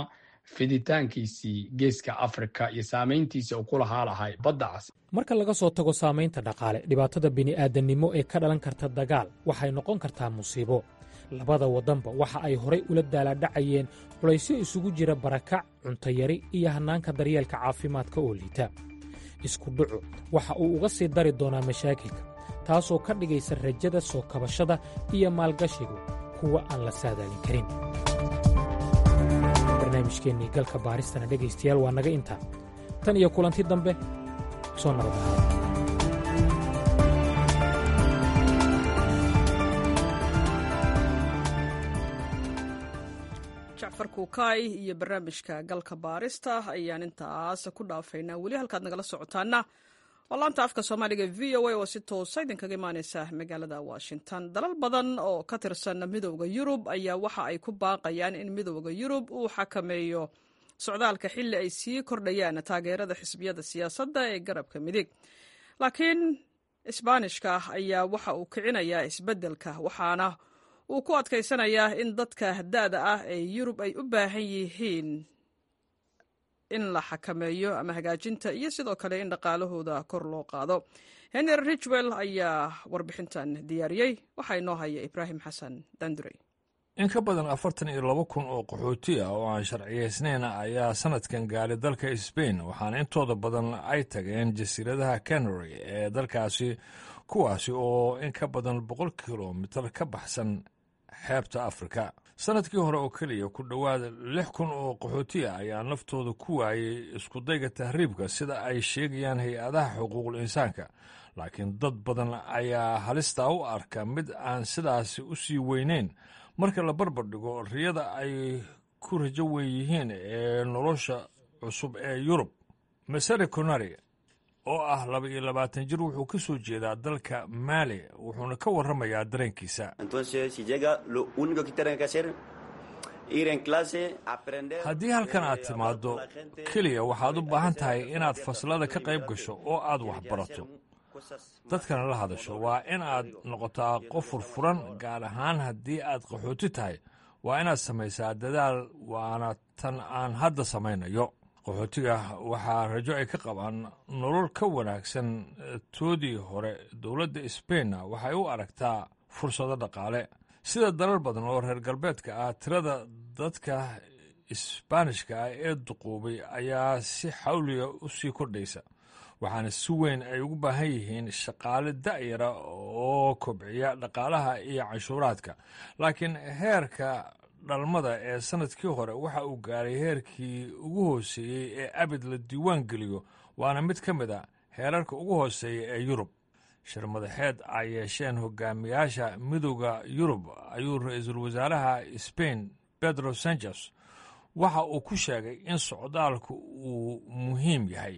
fiditaankiisii geeska afrika iyo saamayntiisa uu ku lahaa lahay badda cas marka laga soo tago saamaynta dhaqaale dhibaatada bini'aadannimo ee ka dhalan karta dagaal waxay noqon kartaa musiibo labada waddanba waxa ay horay ula daalaadhacayeen culaysyo isugu jira barakac cuntayari iyo hannaanka daryeelka caafimaadka oo liita isku dhucu waxa uu uga sii dari doonaa mashaakilka taasoo ka dhigaysa rajada soo kabashada iyo maalgashigu kuwa aan la saadaalin karin barnaamijkeennii galka baaristana dhegaystayaal waa naga intaa tan iyo kulanti dambe soo nabadaha jacfar kuukaay iyo barnaamijka galka baarista ayaan intaas ku dhaafaynaa weli halkaad nagala socotaana waa laanta afka soomaaliga v o a oo si toosa idinkaga imaaneysa magaalada washington dalal badan oo ka tirsan midooda yurub ayaa waxa ay ku baaqayaan in midooda yurub uu xakameeyo socdaalka xilli ay sii kordhayaan taageerada xisbiyada siyaasadda ee garabka midig laakiin isbaanishka ayaa waxa uu kicinayaa isbeddelka waxaana uu ku adkaysanayaa in dadka da'da ah ee yurub ay u baahan yihiin in la xakameeyo ama hagaajinta iyo sidoo kale in dhaqaalahooda kor loo qaado henry ridgwell ayaa warbixintan diyaariyey waxaa inoo haya ibraahim xasan dandurey in ka badan afartan iyo laba kun oo qaxooti ah oo aan sharciyaysnayn ayaa sanadkan gaaray dalka sbain waxaana intooda badan ay tageen jasiiradaha canary ee dalkaasi kuwaasi oo in ka badan boqol kilomitar ka baxsan xeebta afrika sanadkii hore oo keliya ku dhowaad lix kun oo qaxooti ah ayaa naftooda ku waayey iskudayga tahriibka sida ay sheegayaan hay-adaha xuquuqul insaanka laakiin dad badan ayaa halistaa u arka mid aan sidaasi u sii weyneyn marka la barbar dhigo riyada ay ku rajo weyn yihiin ee nolosha cusub ee yurub masare conari oo ah laba iyo labaatan jir wuxuu ka soo jeedaa dalka maali wuxuuna ka warramayaa dareenkiisa haddii halkan aad timaaddo keliya waxaad u baahan tahay inaad faslada ka qayb gasho oo aad wax barato dadkana la hadasho waa in aad noqotaa qof furfuran gaar ahaan haddii aad qaxooti tahay waa inaad samaysaa dadaal waana tan aan hadda samaynayo qaxootiga waxaa rajo ay ka qabaan nolol ka wanaagsan toodii hore dowladda sbainna waxay u aragtaa fursado dhaqaale sida dalal badan oo reer galbeedka ah tirada dadka isbaanishka ah ee duquubay ayaa si xawliga u sii kordhaysa waxaana si weyn ay ugu baahan yihiin shaqaale da'yara oo kobciya dhaqaalaha iyo canshuuraadka laakiin heerka dhalmada ee sanadkii hore waxa uu gaaray heerkii ugu hooseeyey ee abid la diiwaan geliyo waana mid ka mid a heerarka ugu hooseeya ee yurub shirmadaxeed ay yeesheen hogaamiyaasha midooda yurub ayuu ra-iisul wasaaraha sbain pedro sanchez waxa uu ku sheegay in socdaalku uu muhiim yahay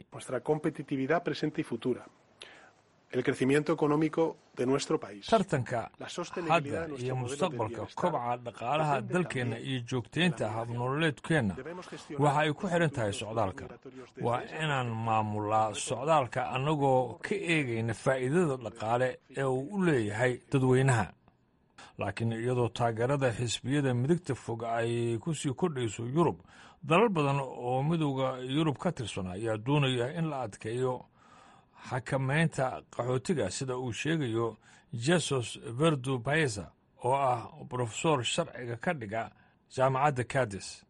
tartanka hadda iyo mustaqbalka kobaca dhaqaalaha dalkeenna iyo joogtaynta habnololeedkeenna waxa ay ku xidhan tahay socdaalka waa inaan maamulaa socdaalka annagoo ka eegayna faa'iidada dhaqaale ee uu u leeyahay dadweynaha laakiin iyadoo taageerada xisbiyada midigta fog ay ku sii kordhayso yurub dalal badan oo midooda yurub ka tirsan ayaa doonaya in la adkeeyo xakamaynta qaxootiga sida uu sheegayo jesus verdu baeza oo ah brofesor sharciga ka dhiga jaamacadda cadis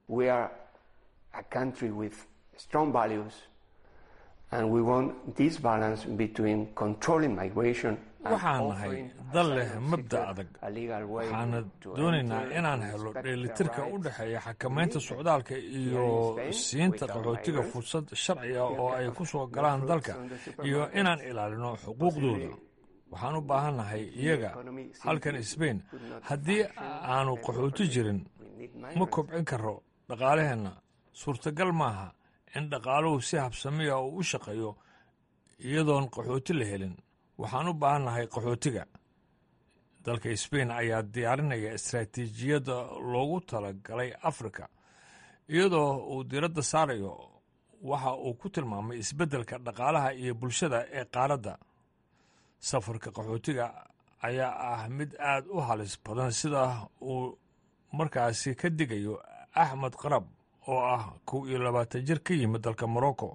waxaan nahay dal leh mabda adag waxaana doonaynaa inaan helo dheelitirka u dhexeeya xakamaynta socdaalka iyo siinta qaxootiga fursad sharciga oo ay ku soo galaan dalka iyo inaan ilaalino xuquuqdooda waxaan u baahannahay iyaga halkan sbain haddii aanu qaxooti jirin ma kobcin karo dhaqaalaheenna suurtagal maaha in dhaqaaluhu si habsamiya uu u shaqeeyo iyadoon qaxooti la helin waxaan u baahannahay qaxootiga dalka sbain ayaa diyaarinaya istaraatiijiyadda loogu talagalay afrika iyadoo uu diiradda saarayo waxa uu ku tilmaamay isbeddelka dhaqaalaha iyo bulshada ee qaaradda safarka qaxootiga ayaa ah mid aad u halis badan sida uu markaasi ka digayo axmed qarab oo ah kow iyo labaatan jir ka yimid dalka morocco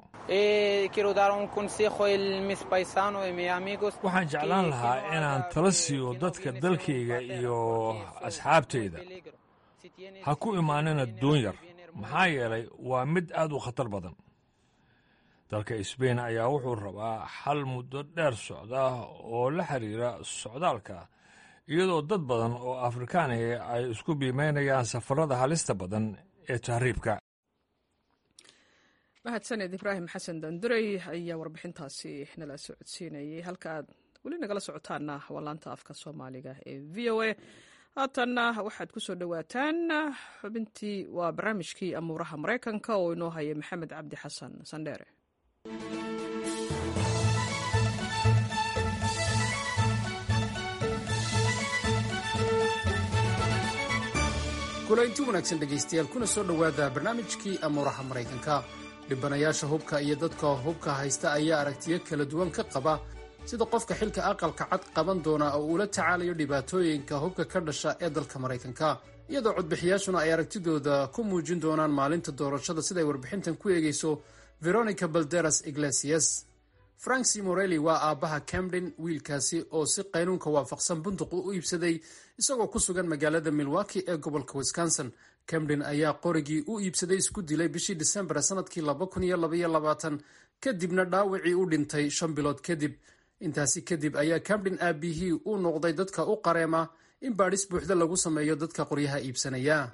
waxaan jeclaan lahaa inaan tala siiyo dadka dalkayga iyo asxaabtayda ha ku imaanina doon yar maxaa yeelay waa mid aad u khatar badan dalka sbain ayaa wuxuu rabaa xal muddo dheer socda oo la xiriira socdaalka iyadoo dad badan oo afrikaaniga ay isku biimeynayaan safarada halista badan ee tahriibka mahadsaned ibraahim xasan dandurey ayaa warbixintaasi nala socodsiinayay halka aad weli nagala socotaana waa laanta afka soomaaliga ee v o a haatanna waxaad ku soo dhowaataan xubintii waa barnaamijkii amuuraha maraykanka oo inoo haya maxamed cabdi xasan sandheere kulaynti wanaagsan dhegaystayaal kuna soo dhowaada barnaamijkii amuuraha maraykanka dhibanayaasha hubka iyo dadka hubka haysta ayaa aragtiyo kala duwan ka qaba sida qofka xilka aqalka cad qaban doona oo uula tacaalayo dhibaatooyinka hubka ka dhasha ee dalka maraykanka iyadoo codbixiyaashuna ay aragtidooda ku muujin doonaan maalinta doorashada siday warbixintan ku eegayso veronica balderas iglesias frank c morelli waa aabbaha camden wiilkaasi oo si qaynuunka waafaqsan bunduq u iibsaday isagoo ku sugan magaalada milwaki ee gobolka wisconsin camden ayaa qorigii u iibsaday isku dilay bishii disembar sanadkii kadibna dhaawacii u dhintay shan bilood kadib intaasi kadib ayaa camden aabihii u noqday dadka u qareema in baadhis buuxda lagu sameeyo dadka qoryaha iibsanaya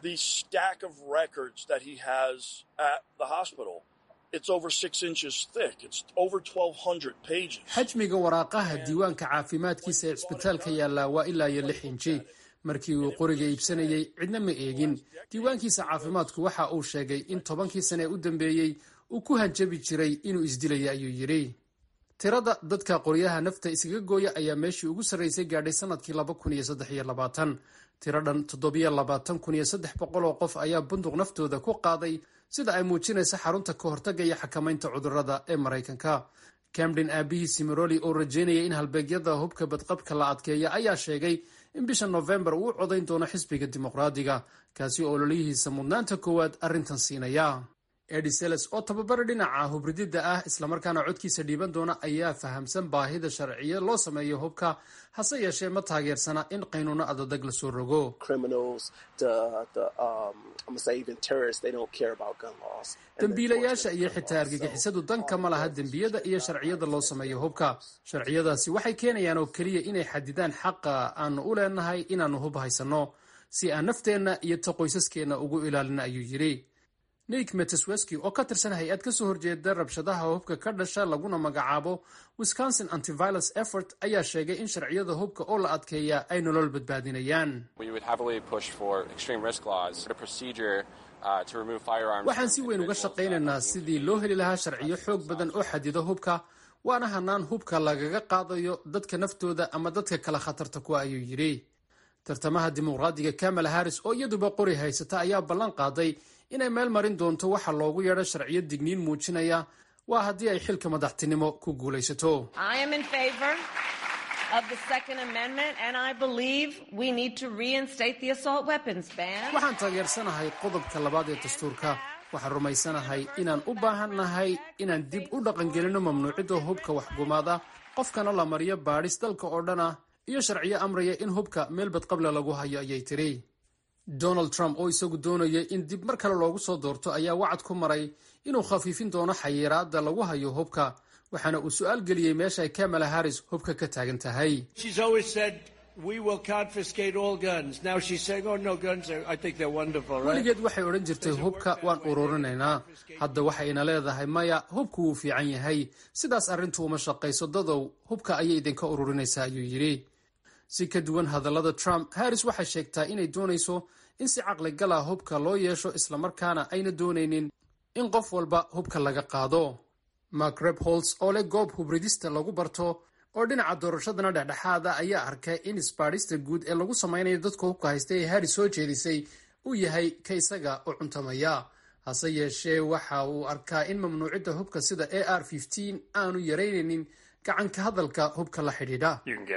xajmiga waraaqaha diiwaanka caafimaadkiisa ee cisbitaalka yaallaa waa ilaa iyo lix inji markii uu qoriga iibsanayey cidna ma eegin diiwaankiisa caafimaadku waxa uu sheegay in tobankii sane ee u dambeeyey uu ku hanjabi jiray inuu isdilaya ayuu yidhi tirada dadka qoryaha nafta iskaga gooya ayaa meeshii ugu sarraysay gaadhay sanadkii tiro dhan oo qof ayaa bunduq naftooda ku qaaday sida ay muujinaysa xarunta ka hortagga iyo xakamaynta cudurrada ee maraykanka camden aabihii simeroli oo rajeynayay in halbeegyada hubka badqabka la adkeeya ayaa sheegay in bisha nofembar uu u codayn doono xisbiga dimuqraadiga kaasi oo ololihiisa mudnaanta koowaad arrintan siinaya ediseles oo tababara dhinaca hubrididda ah islamarkaana codkiisa dhiiban doona ayaa fahamsan baahida sharciya loo sameeyo hubka hase yeeshee ma taageersana in qaynuuno adadag lasoo rogo dembiilayaasha iyo xitaa argagixisadu danka ma laha dembiyada iyo sharciyada loo sameeyo hubka sharciyadaasi waxay keenayaan oo keliya inay xadidaan xaqa aanu u leenahay inaannu hub haysanno si aan nafteenna iyo ta qoysaskeenna ugu ilaalina ayuu yidhi nick metesweski oo ka tirsan hay-ad ka soo horjeeda rabshadaha hubka ka dhasha laguna magacaabo wisconsin antiviolence effort ayaa sheegay in sharciyada hubka oo la adkeeya ay nolol badbaadinayaan waxaan si weyn uga shaqaynaynaa sidii loo heli lahaa sharciyo xoog badan oo xadido hubka waana hanaan hubka lagaga qaadayo dadka naftooda ama dadka kale khatarta kuwa ayuu yidhi tartamaha dimuqraadiga kamala harris oo iyaduba qori haysata ayaa ballan qaaday inay meel marin doonto waxa loogu yeedho sharciyo digniin muujinaya waa haddii ay xilka madaxtinimo ku guulaysato waxaan taageersanahay qodobka labaad ee dastuurka waxaan rumaysanahay inaan u baahannahay inaan dib u dhaqangelino mamnuucidda hubka waxgumaada qofkana la mariyo baadhis dalka oo dhan ah iyo sharciyo amraya in hubka meel badqable lagu hayo ayay tiri donald trump oo isagu doonayay in dib mar kale loogu soo doorto ayaa wacad ku maray inuu khafiifin doono xayiraadda lagu hayo hubka waxaana uu su-aal geliyey meesha ay kamala harris hubka ka taagan tahay weligeed waxay odhan jirtay hubka waan ururinaynaa hadda waxayna leedahay maya hubku wuu fiican yahay sidaas arrintu uma shaqayso dadow hubka ayay idinka ururinaysaa ayuu yidhi si ka duwan hadallada trump harris waxay sheegtaa inay doonayso in si caqligala hubka loo yeesho islamarkaana ayna doonaynin in qof walba hubka laga qaado mark rebholz oo leh goob hubridista lagu barto oo dhinaca doorashadana dhexdhexaada ayaa arkay in isbaadhista guud ee lagu samaynayo dadka hubka haysta ee harris soo jeedisay uu yahay ka isaga u cuntamaya hase yeeshee waxa uu arkaa in mamnuucidda hubka sida a r aanu yaraynaynin gacanka hadalka hubka la xidhiidha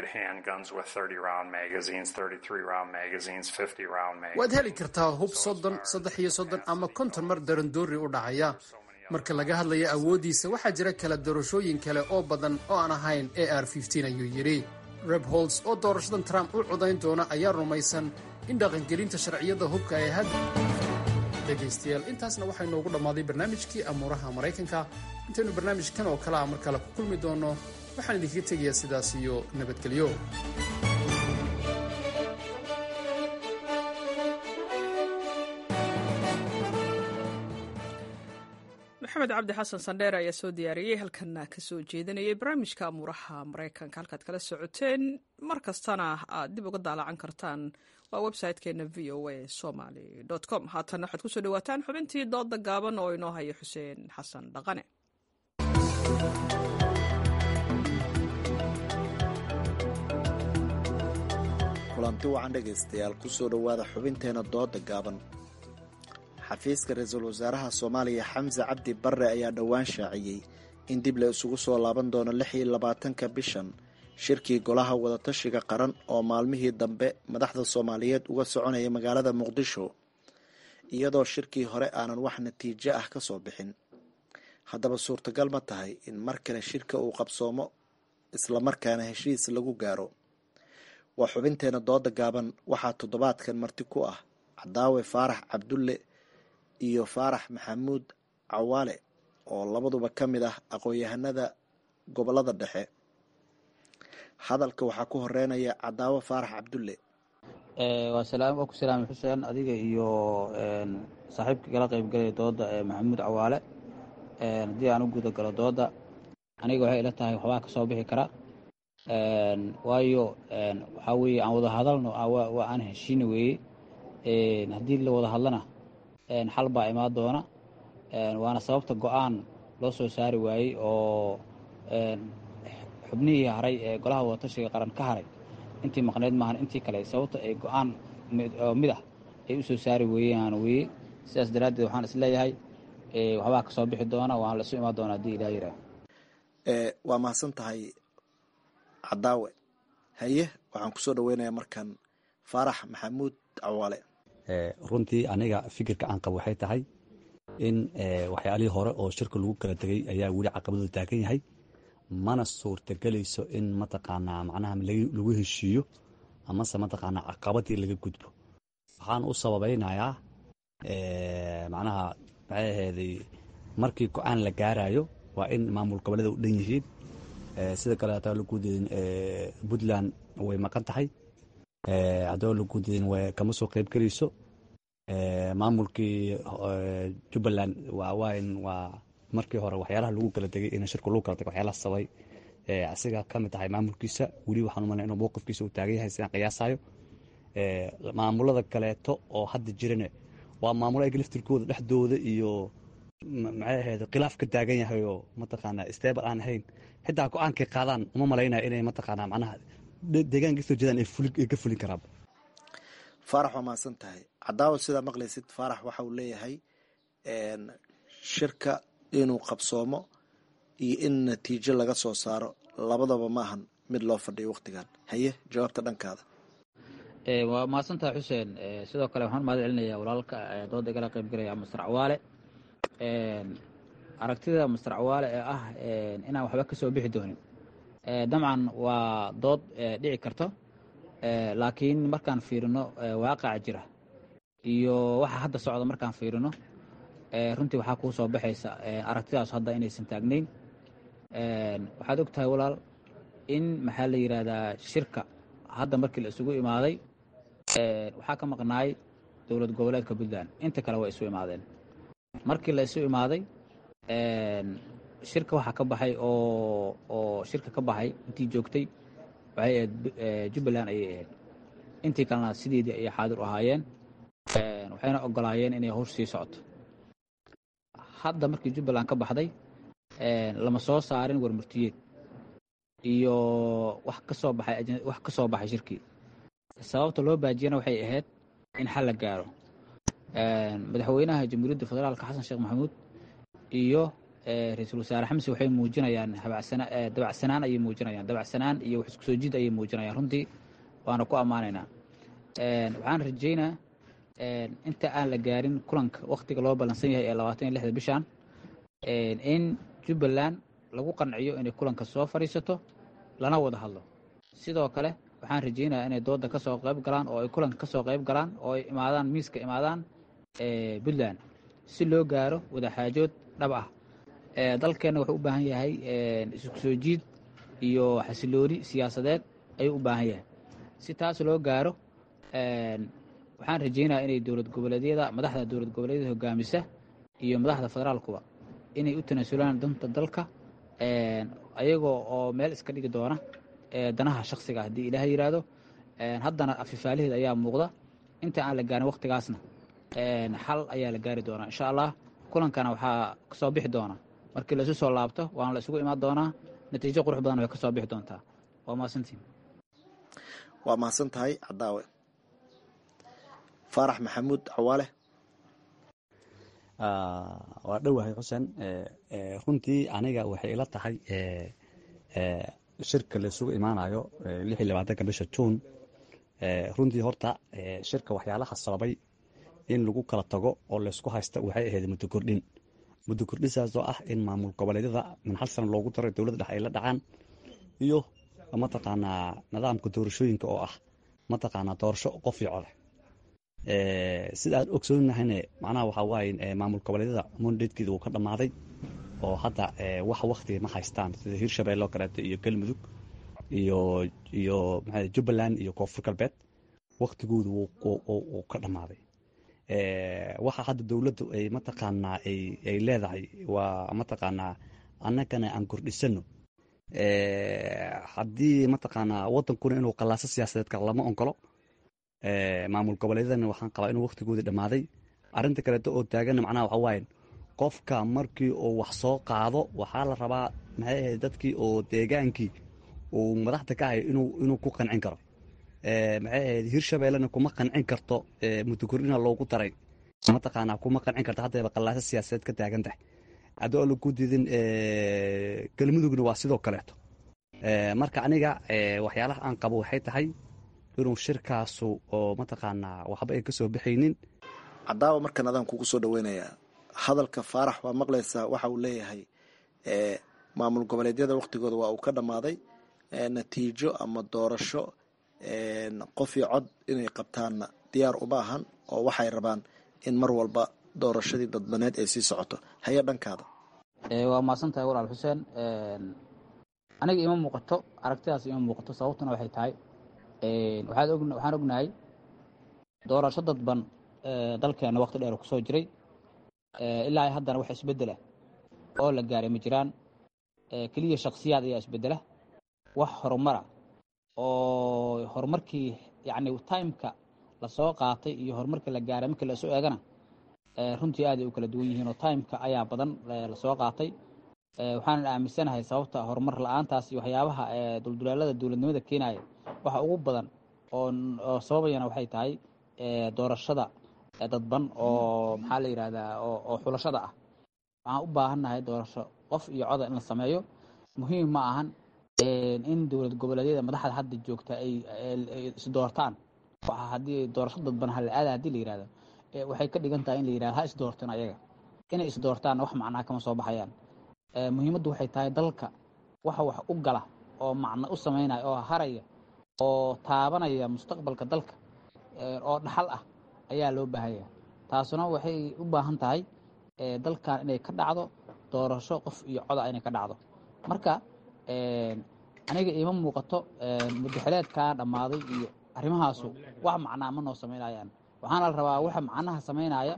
waad heli kartaa hub soddon saddex iyo soddon ama konton mar darandoori u dhacaya marka laga hadlayo awooddiisa waxaa jira kala doorashooyin kale oo badan oo aan ahayn a r ayuu yidhi reb holds oo doorashadan trump u codayn doona ayaa rumaysan in dhaqangelinta sharciyada hubka ay had dhegaystayaal intaasna waxaa inoogu dhammaaday barnaamijkii amuuraha maraykanka intaynu barnaamijkan oo kale a mar kale ku kulmi doonno waxaan idinkaga tegayaa sidaas iyo nabadgelyo maxamed cabdi xasan sandheer ayaa soo diyaariyey halkana ka soo jeedinayay barnaamijka amuuraha maraykanka halkaad kala socoteen mar kastana aad dib uga daalacan kartaan waa website-keena v o a somaly com haatan waxaad kusoo dhawaataan xubintii dooda gaaban oo inoo haya xuseen xasan dhaqane kulanti wacan dhegaystayaal kusoo dhowaada xubinteena dooda gaaban xafiiska ra-iisul wasaaraha soomaaliya xamse cabdi barre ayaa dhowaan shaaciyey in dib la isugu soo laaban doono lix iyo labaatanka bishan shirkii golaha wadatashiga qaran oo maalmihii dambe madaxda soomaaliyeed uga soconaya magaalada muqdisho iyadoo shirkii hore aanan wax natiijo ah ka soo bixin haddaba suurtagal ma tahay in mar kale shirka uu qabsoomo islamarkaana heshiis lagu gaaro waa xubinteena dooda gaaban waxaa toddobaadkan marti ku ah cadaawe faarax cabdulle iyo faarax maxamuud cawaale oo labaduba ka mid ah aqoon-yahanada gobolada dhexe hadalka waxaa ku horeynaya cadaawe faarax cabdulle waa ku salaamay xuseen adiga iyo saaxiibka kala qaybgalaya dooda maxamuud cawaale haddii aan u guda galo dooda aniga waxay ila tahay waxbaa ka soo bixi kara waayo waxaa weeye aan wada hadalno waa aan heshiina weeye haddii la wada hadlana xal baa imaan doona waana sababta go-aan loo soo saari waayey oo xubnihii haray ee golaha wadatashiga qaran ka haray intii maqneyd maahan intii kale sababta ay go-aan mid ah ay u soo saari weeyaan weye sidaas daraaddeed waxaan isleeyahay waxbaa ka soo bixi doona waan la isu imaan doona haddii ilah yiraah waa mahadsan tahay cadaawe haye waxaan kusoo dhaweynayaa markan faarax maxamuud cawaale runtii aniga fikirka aan qabo waxay tahay in waxyaalihii hore oo shirka lagu kala tegay ayaa weli caqabadu taagan yahay mana suurtagelayso in mataqaanaa macnaha lagu heshiiyo amase mataqaanaa caqabadii laga gudbo waxaan u sababaynayaa macnaha maxay ahayday markii go-aan la gaarayo waa in maamul goboleeda u dhan yihiin sida kale hataa laguudedin puntland way maqan tahay haddaba laguudedin kama soo qayb gelayso maamulkii jubbaland waawain waa markii hore waxyaalaha lagu kala tegay in shirku lagu kala tegay waxyaalaha sabay asiga ka mid tahay maamulkiisa weli waxaan umalay inuu mowqifkiisa uu taagan yahay sidaan qiyaasayo maamulada kaleeto oo hadda jirane waa maamulo ayaga laftirkooda dhexdooda iyo maxay ahayd khilaaf ka taagan yahay oo mataqaanaa stable aan ahayn xitaa go-aankay qaadaan uma malaynaya inay mataqaanaa macnaha deegaanka kasoo jeedaan ay ka fulin karaan faarax waa mahadsan tahay cadaawa sidaa maqlaysid faarax waxa uu leeyahay shirka inuu qabsoomo iyo in natiijo laga soo saaro labadaba maahan mid loo fadhiyo wakhtigan haye jawaabta dhankaada waa mahadsantahay xuseen sidoo kale waxaan mahad celinayaa walaalka dooda igala qaybgalaya master cawaale aragtida master cawaale ee ah inaan waxba ka soo bixi doonin dabcan waa dood dhici karto laakiin markaan fiirino waaqaca jira iyo waxa hadda socda markaan fiirino runtii waxaa kuu soo baxaysa aragtidaas hadda inaysan taagnayn waxaad og tahay walaal in maxaa la yidhaahdaa shirka hadda markii la isugu imaaday waxaa ka maqnaay dowlad goboleedka puntland inta kale way isu imaadeen markii la isu imaaday shirka waxaa ka baxay oo oo shirka ka baxay intii joogtay waxay ahayd jubbaland ayay ahayd intii kalena sideedii ayay xaadir u ahaayeen waxayna ogolaayeen inay howsh sii socoto hadda markii jubbaland ka baxday lama soo saarin warmurtiyeed iyo wax ka soo baxay wax ka soo baxay shirkii sababta loo baajiyana waxay ahayd in xal la gaaro madaxweynaha jamhuuriyadda federaalka xasan sheekh maxamuud iyo ra-iisul wasaare xamse waxay muujinayaan dabacsanaan ayay muujinayaan dabacsanaan iyo wax isku soo jid ayay muujinayaan runtii waana ku ammaanaynaa waxaan rajaynaa inta aan la gaarin kulanka waktiga loo ballansan yahay ee labaatan iyo lixda bishan in jubbaland lagu qanciyo inay kulanka soo fadhiisato lana wada hadlo sidoo kale waxaan rajaynayaa inay dooda ka soo qayb galaan oo ay kulanka ka soo qayb galaan oo ay imaadaan miiska imaadaan puntland si loo gaaro wadaxaajood dhab ah dalkeenna wuxuu u baahan yahay isku soo jiid iyo xasilooni siyaasadeed ayuu u baahan yahay si taas loo gaaro waxaan rajaynayaa inay dowlad goboleedyada madaxda dowlad goboleedyada hogaamisa iyo madaxda federaalkuba inay u tanaasulaan danta dalka ayagoo oo meel iska dhigi doona danaha shaksiga haddii ilaah yidhaahdo haddana afifaaliheed ayaa muuqda inta aan la gaarin waktigaasna xal ayaa la gaari doonaa insha allah kulankana waxaa kasoo bixi doona markii laisu soo laabto waana la isugu imaan doonaa natiijo qurux badan way kasoo bixi doontaa waa mahadsantiin waa mahadsan tahay cadaawe faarax maxamuud cawaale waa dhowahay xuseen runtii aniga waxay ila tahay shirka laisugu imaanayo lix iyo labaatanka bisha juun runtii horta shirka waxyaalaha sababay in lagu kala tago oo laysku haysta waxay ahayd muddo kordhin muddo kordhisaas oo ah in maamul goboleedyada min hal sana loogu daro dowladda dhex ay la dhacaan iyo mataqaanaa nidaamka doorashooyinka oo ah mataqaanaa doorasho qof iyo cole sida aan ogsoonnahayne macnaha waxaa waaye maamul goboleedyada mondatekeeda uu ka dhammaaday oo hadda wax waktiga ma haystaan sida hirshabelle oo kaleeto iyo galmudug iyo iyo maxaa jubbaland iyo koonfur galbeed waktigoodu wuu ka dhammaaday waxa hadda dowladdu ay mataqaanaa ay leedahay waa mataqaanaa annagana aan kordhisano haddii mataqaanaa wadankuna inuu qallaaso siyaasadeed kale lama onkolo maamul goboleedyadana waxaan qabaa inuu waktigoodii dhammaaday arrinta kaleeto oo taagana macnaha waxa waaye qofka markii uu wax soo qaado waxaa la rabaa maxay ahayd dadkii oo deegaankii uu madaxda ka ahay inuu inuu ku qancin karo maxay ahayd hirshabellena kuma qancin karto mudokordhina loogu daray mataqaanaa kuma qancin karto haddayba qallaaso siyaasadeed ka taagan tahay haddii oo lagu diidin galmudugna waa sidoo kaleeto marka aniga waxyaalaha aan qabo waxay tahay inuu shirkaasu oo mataqaanaa waxba ay ka soo baxaynin cadaawa markan adaan kugu soo dhaweynayaa hadalka faarax waa maqlaysaa waxa uu leeyahay maamul goboleedyada waktigooda waa uu ka dhammaaday natiijo ama doorasho qof iyo cod inay qabtaanna diyaar uma ahan oo waxay rabaan in mar walba doorashadii dadbaneed ay sii socoto haya dhankaada waa mahadsan tahay walaal xuseen aniga ima muuqato aragtidaas ima muuqato sababtuna waxay tahay waxaan ognahay doorasho dadban dalkeena wakti dheer kusoo jiray ilaa haddana wax isbedela oo la gaaray ma jiraan keliya shaksiyaad ayaa isbedela wax horumara oo horumarkii yacni timeka lasoo qaatay iyo horumarkii la gaaray markii lasu eegana runtii aad ay u kala duwan yihiin oo timeka ayaa badan lasoo qaatay waxaanan aaminsanahay sababta horumar la-aantaas iyo waxyaabaha duldulaalada dowladnimada keenaya waxa ugu badan oo sababayana waxay tahay doorashada dadban oo maxaa la yidhahdaa oo xulashada ah waxaan u baahannahay doorasho qof iyo coda in la sameeyo muhiim ma ahan in dowlad goboleedyada madaxda hadda joogta ay isdoortaan haddii doorasho dadban hala aada hadii la yihahdo waxay ka dhigan tahay in la yihahdo ha isdoorteen ayaga inay isdoortaan wax macnaa kama soo baxayaan muhiimaddu waxay tahay dalka waxa wax u gala oo macno u samaynaya oo haraya oo taabanaya mustaqbalka dalka oo dhaxal ah ayaa loo baahanya taasuna waxay u baahan tahay dalkan inay ka dhacdo doorasho qof iyo coda inay ka dhacdo marka aniga iima muuqato mudaxileedkaa dhammaaday iyo arrimahaasu wax macnaa ma noo samaynayaan waxaana la rabaa waxa macnaha samaynaya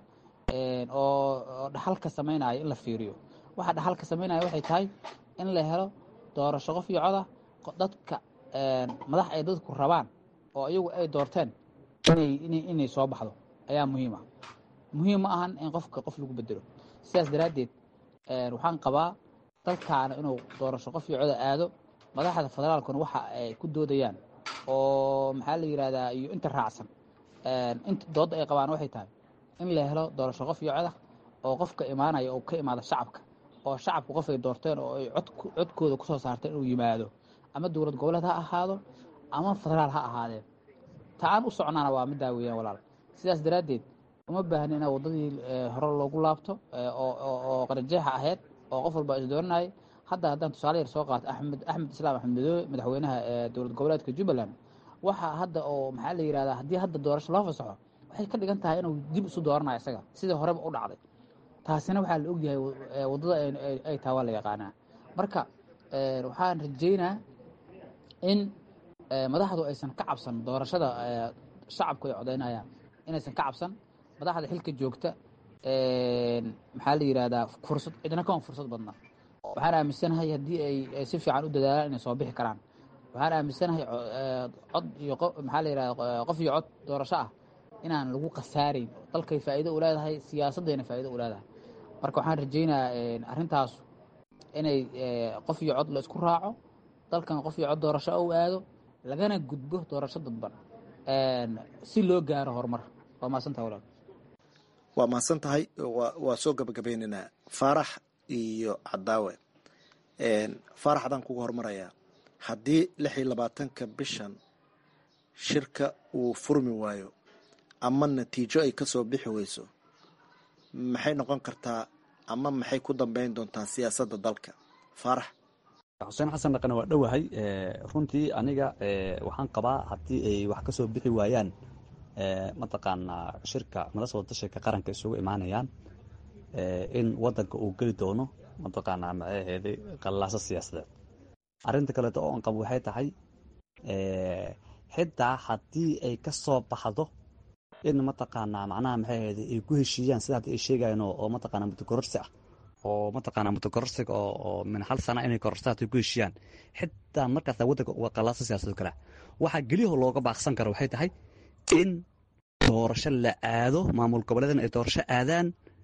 oo dhaxalka samaynaya in la fiiriyo waxa dhaxalka samaynaya waxay tahay in la helo doorasho qof iyo coda dadka madax ay dadku rabaan oo iyagu ay doorteen inay soo baxdo ayaa muhiim ah muhiim ma ahan in qofka qof lagu bedelo sidaas daraaddeed waxaan qabaa dalkaana inuu doorasho qof iyo coda aado madaxda federaalkuna waxa ay ku doodayaan oo maxaa la yidhahdaa iyo inta raacsan inta doodda ay qabaan waxay tahay in la helo doorasho qof iyo coda oo qofka imaanaya oo ka imaada shacabka oo shacabku qof ay doorteen oo ay codkooda ku soo saarteen inuu yimaado ama dowlad goboleed ha ahaado ama federaal ha ahaadeen ta aan u socnaana waa middaa weeyaan walaal sidaas daraaddeed uma baahni inaa waddadii hore loogu laabto oo qarajeexa ahayd oo qof walba is dooranayay hadda haddaan tusaale yar soo qaato axmed axmed islaam axmed madoobe madaxweynaha dowlad goboleedka jubbaland waxa hadda oo maxaa la yihahdaa haddii hadda doorasho loo fasaxo waxay ka dhigan tahay inuu dib isu dooranayo isaga sidii horeba u dhacday taasina waxaa la ogyahay waddada ay tahay waa la yaqaanaa marka waxaan rajeynaa in madaxdu aysan ka cabsan doorashada shacabku ay codaynayaan inaysan ka cabsan madaxda xilka joogta maxaa la yihahdaa fursad cidna kama fursad badna waxaan aaminsanahay haddii ay si fiican u dadaalaan inay soo bixi karaan waxaan aaminsanahay cod iyo maxaa la yihahda qof iyo cod doorasho ah inaan lagu khasaarayn dalkay faa'iido u leedahay siyaasaddayna faa'iido u leedahay marka waxaan rajaynayaa arrintaas inay qof iyo cod la isku raaco dalkan qof iyo cod doorasho u aado lagana gudbo doorasho dadban si loo gaaro horumar waa mahadsantaha walaal waa mahadsan tahay waa soo gabagabeynaynaa faarax iyo cadaawe faarax adaan kuga hormarayaa haddii lix iyo labaatanka bishan shirka uu furmi waayo ama natiijo ay ka soo bixi weyso maxay noqon kartaa ama maxay ku dambeyn doontaa siyaasadda dalka faarax xuseen xasan dhaqane waa dhowahay runtii aniga waxaan qabaa haddii ay wax ka soo bixi waayaan mataqaanaa shirka madasa wadashirka qaranka isugu imaanayaan in wadanka uu geli doono mataqaanaa maxaheeday qallaaso siyaasadeed arrinta kaleeto oo an qabo waxay tahay xitaa haddii ay ka soo baxdo in mataqaanaa macnaha maxaheeday ay ku heshiiyaan sida hadda ay sheegayaan oo mataqaanaa mutakororsi ah oo mataqaanaa mutakororsiga oo min hal sana inay kororsa hadday ku heshiiyaan xitaa markaas waddanka uga qallaaso siyaasadoo kale waxaa geliyaho looga baaqsan karo waxay tahay in doorasho la aado maamul goboleedna ay doorasho aadaan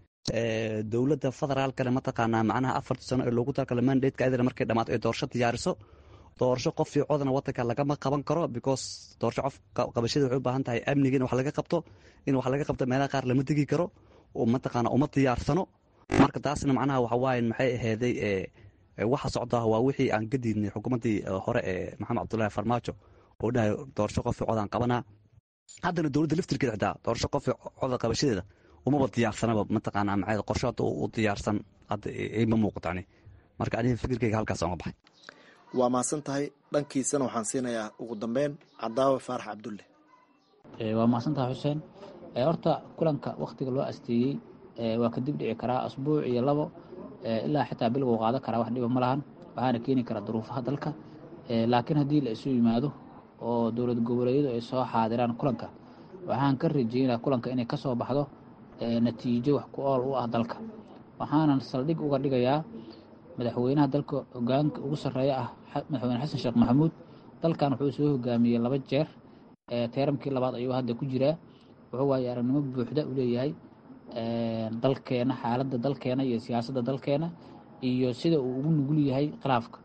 dowladda federaalkale mataqaanaa macnaha afartii sano ee loogu talagala mandatka ayadana markay dhammaato ay doorasho diyaariso doorasho qof iyo codna waddanka lagama qaban karo because doorasho qof qabashada waxay u baahan tahay amniga in wax laga qabto in wax laga qabto meelaha qaar lama degi karo oo mataqaanaa uma diyaarsano marka taasna macnaha waxa waaye maxay aheeday waxa socdaa waa wixii aan ka diidnay xukuumaddii hore ee maxamed cabdullaahi farmaajo oo dhahay doorasho qof iyo codaan qabanaa haddana dowladda laftirkeeda xitaa doorasho qof iyo coda qabashadeeda umaba diyaarsanaba mataqaanaa maxay qorsho hadda u diyaarsan hadda ima muuqato ani marka aniga fikirkayga halkaas oga baxay waa mahadsan tahay dhankiisana waxaan siinayaa ugu dambeyn cadaawe faarax cabdulle waa mahadsantaha xuseen horta kulanka wakhtiga loo asteeyey waa kadib dhici karaa asbuuc iyo labo ilaa xitaa bil wuu qaadan karaa wax dhiba ma lahan waxaana keeni karaa duruufaha dalka laakiin haddii la isu yimaado oo dowlad goboleedyadu ay soo xaadiraan kulanka waxaan ka rajeynaa kulanka inay ka soo baxdo natiijo wax ku ool u ah dalka waxaanan saldhig uga dhigayaa madaxweynaha dalka hogaanka ugu sarreeya ah madaxweyne xasan sheekh maxamuud dalkan wuxuu soo hogaamiyey laba jeer teeramkii labaad ayuu hadda ku jiraa wuxuu waaye aragnimo buuxda u leeyahay dalkeena xaaladda dalkeena iyo siyaasadda dalkeena iyo sida uu ugu nugul yahay khilaafka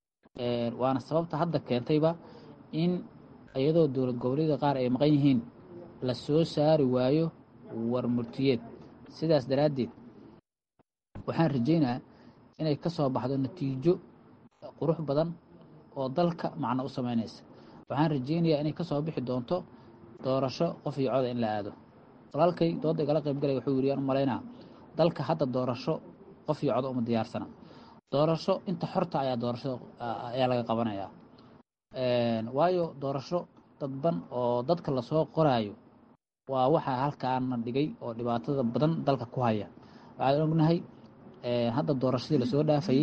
waana sababta hadda keentayba in iyadoo dowlad goboleedyada qaar ay maqan yihiin la soo saari waayo war murtiyeed sidaas daraaddeed waxaan rajeynaa inay ka soo baxdo natiijo qurux badan oo dalka macno u sameynaysa waxaan rajeynayaa inay ka soo bixi doonto doorasho qof iyo coda in la aado walaalkay dooda igala qaybgalay wuxuu yiri aan u malaynaa dalka hadda doorasho qof iyo cod uma diyaarsana doorasho inta xorta ayaa doorasho ayaa laga qabanayaa waayo doorasho dadban oo dadka lasoo qoraayo waa waxaa halkaana dhigay oo dhibaatada badan dalka ku haya waxaan ognahay hadda doorashadii lasoo dhaafayey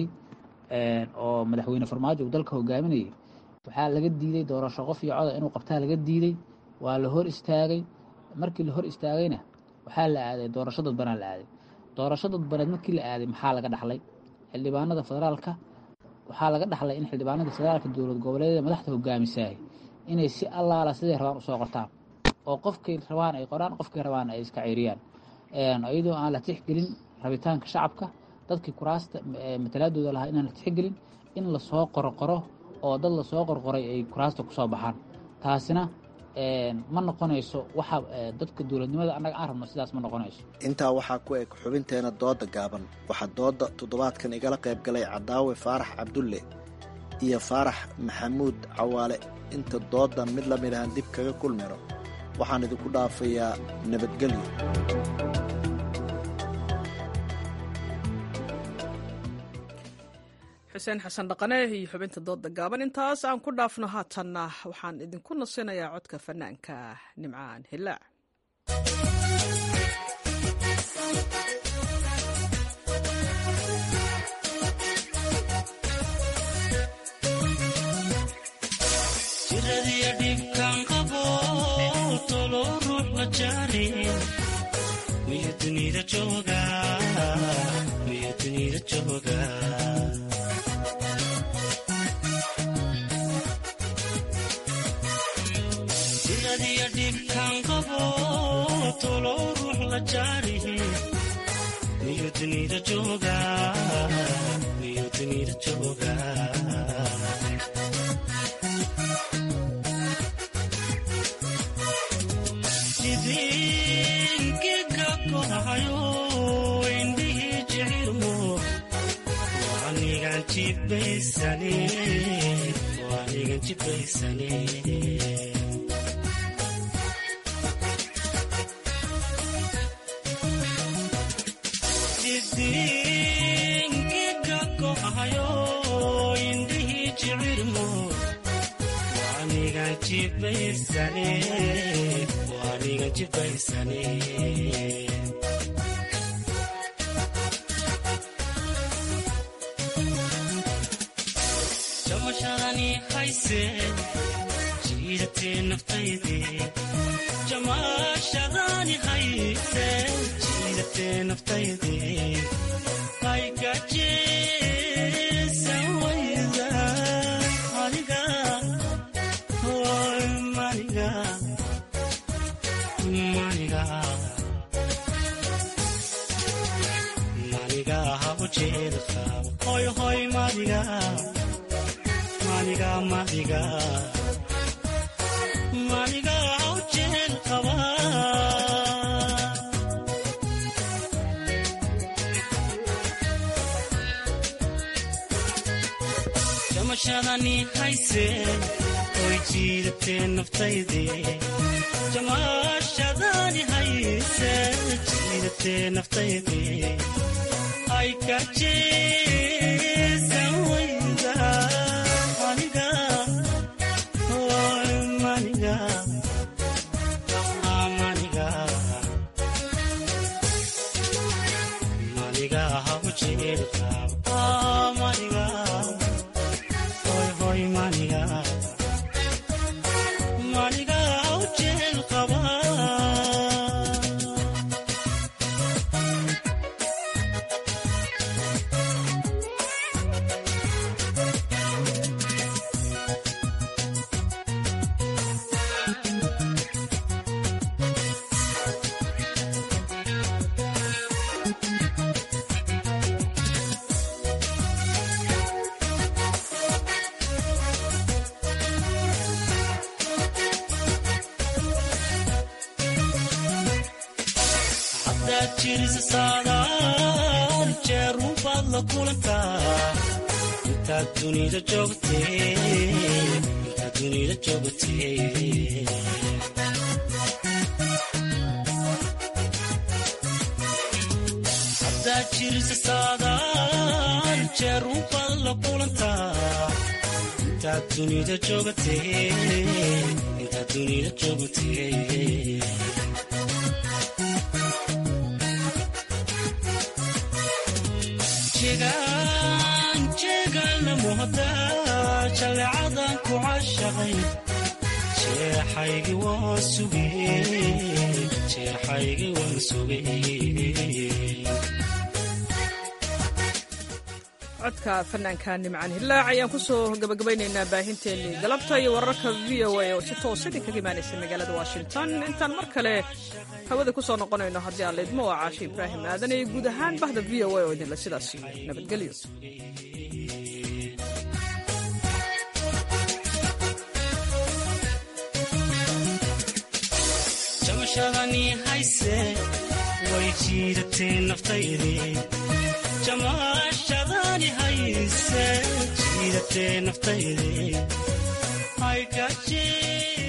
oo madaxweyne farmaajo uu dalka hogaaminayay waxaa laga diiday doorasho qof iyo coda inuu qabtaa laga diiday waa la hor istaagay markii la hor istaagayna waxaa la aaday doorasho dadbanaa la aaday doorasho dadbaneed markii la aaday maxaa laga dhaxlay xildhibaanada federaalka waxaa laga dhaxlay in xildhibaanada federaalka dowlad goboleedyada madaxda hogaamisahay inay si allaala siday rabaan usoo qortaan oo qofkay rabaan ay qoraan qofkay rabaan ay iska ceyriyaan iyadoo aan la tixgelin rabitaanka shacabka dadkii kuraasta matalaadooda lahaa inaan la tixgelin in lasoo qorqoro oo dad lasoo qorqoray ay kuraasta kusoo baxaan taasina ma noqonayso waxa dadka dowladnimada annaga aan rabno sidaas ma noqonayso intaa waxaa ku eg xubinteena dooda gaaban waxaa dooda toddobaadkan igala qayb galay cadaawe faarax cabdulle iyo faarax maxamuud cawaale inta doodan mid la mid ahan dib kaga kulmayno waxaan idinku dhaafayaa nabadgelyo xuseen xasan dhaqane iyo xubinta dooda gaaban intaas aan ku dhaafno haatanna waxaan idinku nasinayaa codka fanaanka nimcaan hilaac jiradiya dhibkaan qabo tolo ruux la jaarin miyo dunida jooga miyo dunida jooga jiradiya dhibkaan qabo tolo ruux la jaarin miyo dunida jooga miyo dunida jooga jidinkiga kohayo indhihii jicirmo waanigan jibaysane waanigan jibaysane jamashadani hayse jiidatee naftayde jamashadani hayse jiidatee naftayde haygajeesan wayda aniga hoy maniga maniga maniga habu jeedqa hoy hoy maniga maniga maniga maniga ujeel qaba jamashadani hayse oy jiidatee naftayde jamashadani hayse jiidatee naftayde ay kajeesan wayda maniga hoy maniga maniga maniga habu jeel qaba maniga hoy hoy maniga maniga ujeel qaba hadaad jirisa saadaal jeerun baad la kulantaa intaad dunida joogtee intaad dunida joogtee hadaad jirisa saadaal jeerun baad la kulantaa intaad dunida joogtee intaad dunida joogtee jeegaanjeegaana muhda jaleecadan ku cashaqay jeexaygi waan sugey jeexaygi waan sugey codka fanaanka nimcaan hilaac ayaan ku soo gabagabaynaynaa baahinteennii galabta iyo wararka v o a oo si toos idinkaga imaanaysa magaalada washington intaan mar kale hawada ku soo noqonayno haddii aan laydmo waa caashe ibraahim aadan iyo guud ahaan bahda v o a oo idinle sidaas nabadgelyo jamaashadani hayse way jiidatee naftaydii jamaashadani hayse jiidatee naftaydii ay gaji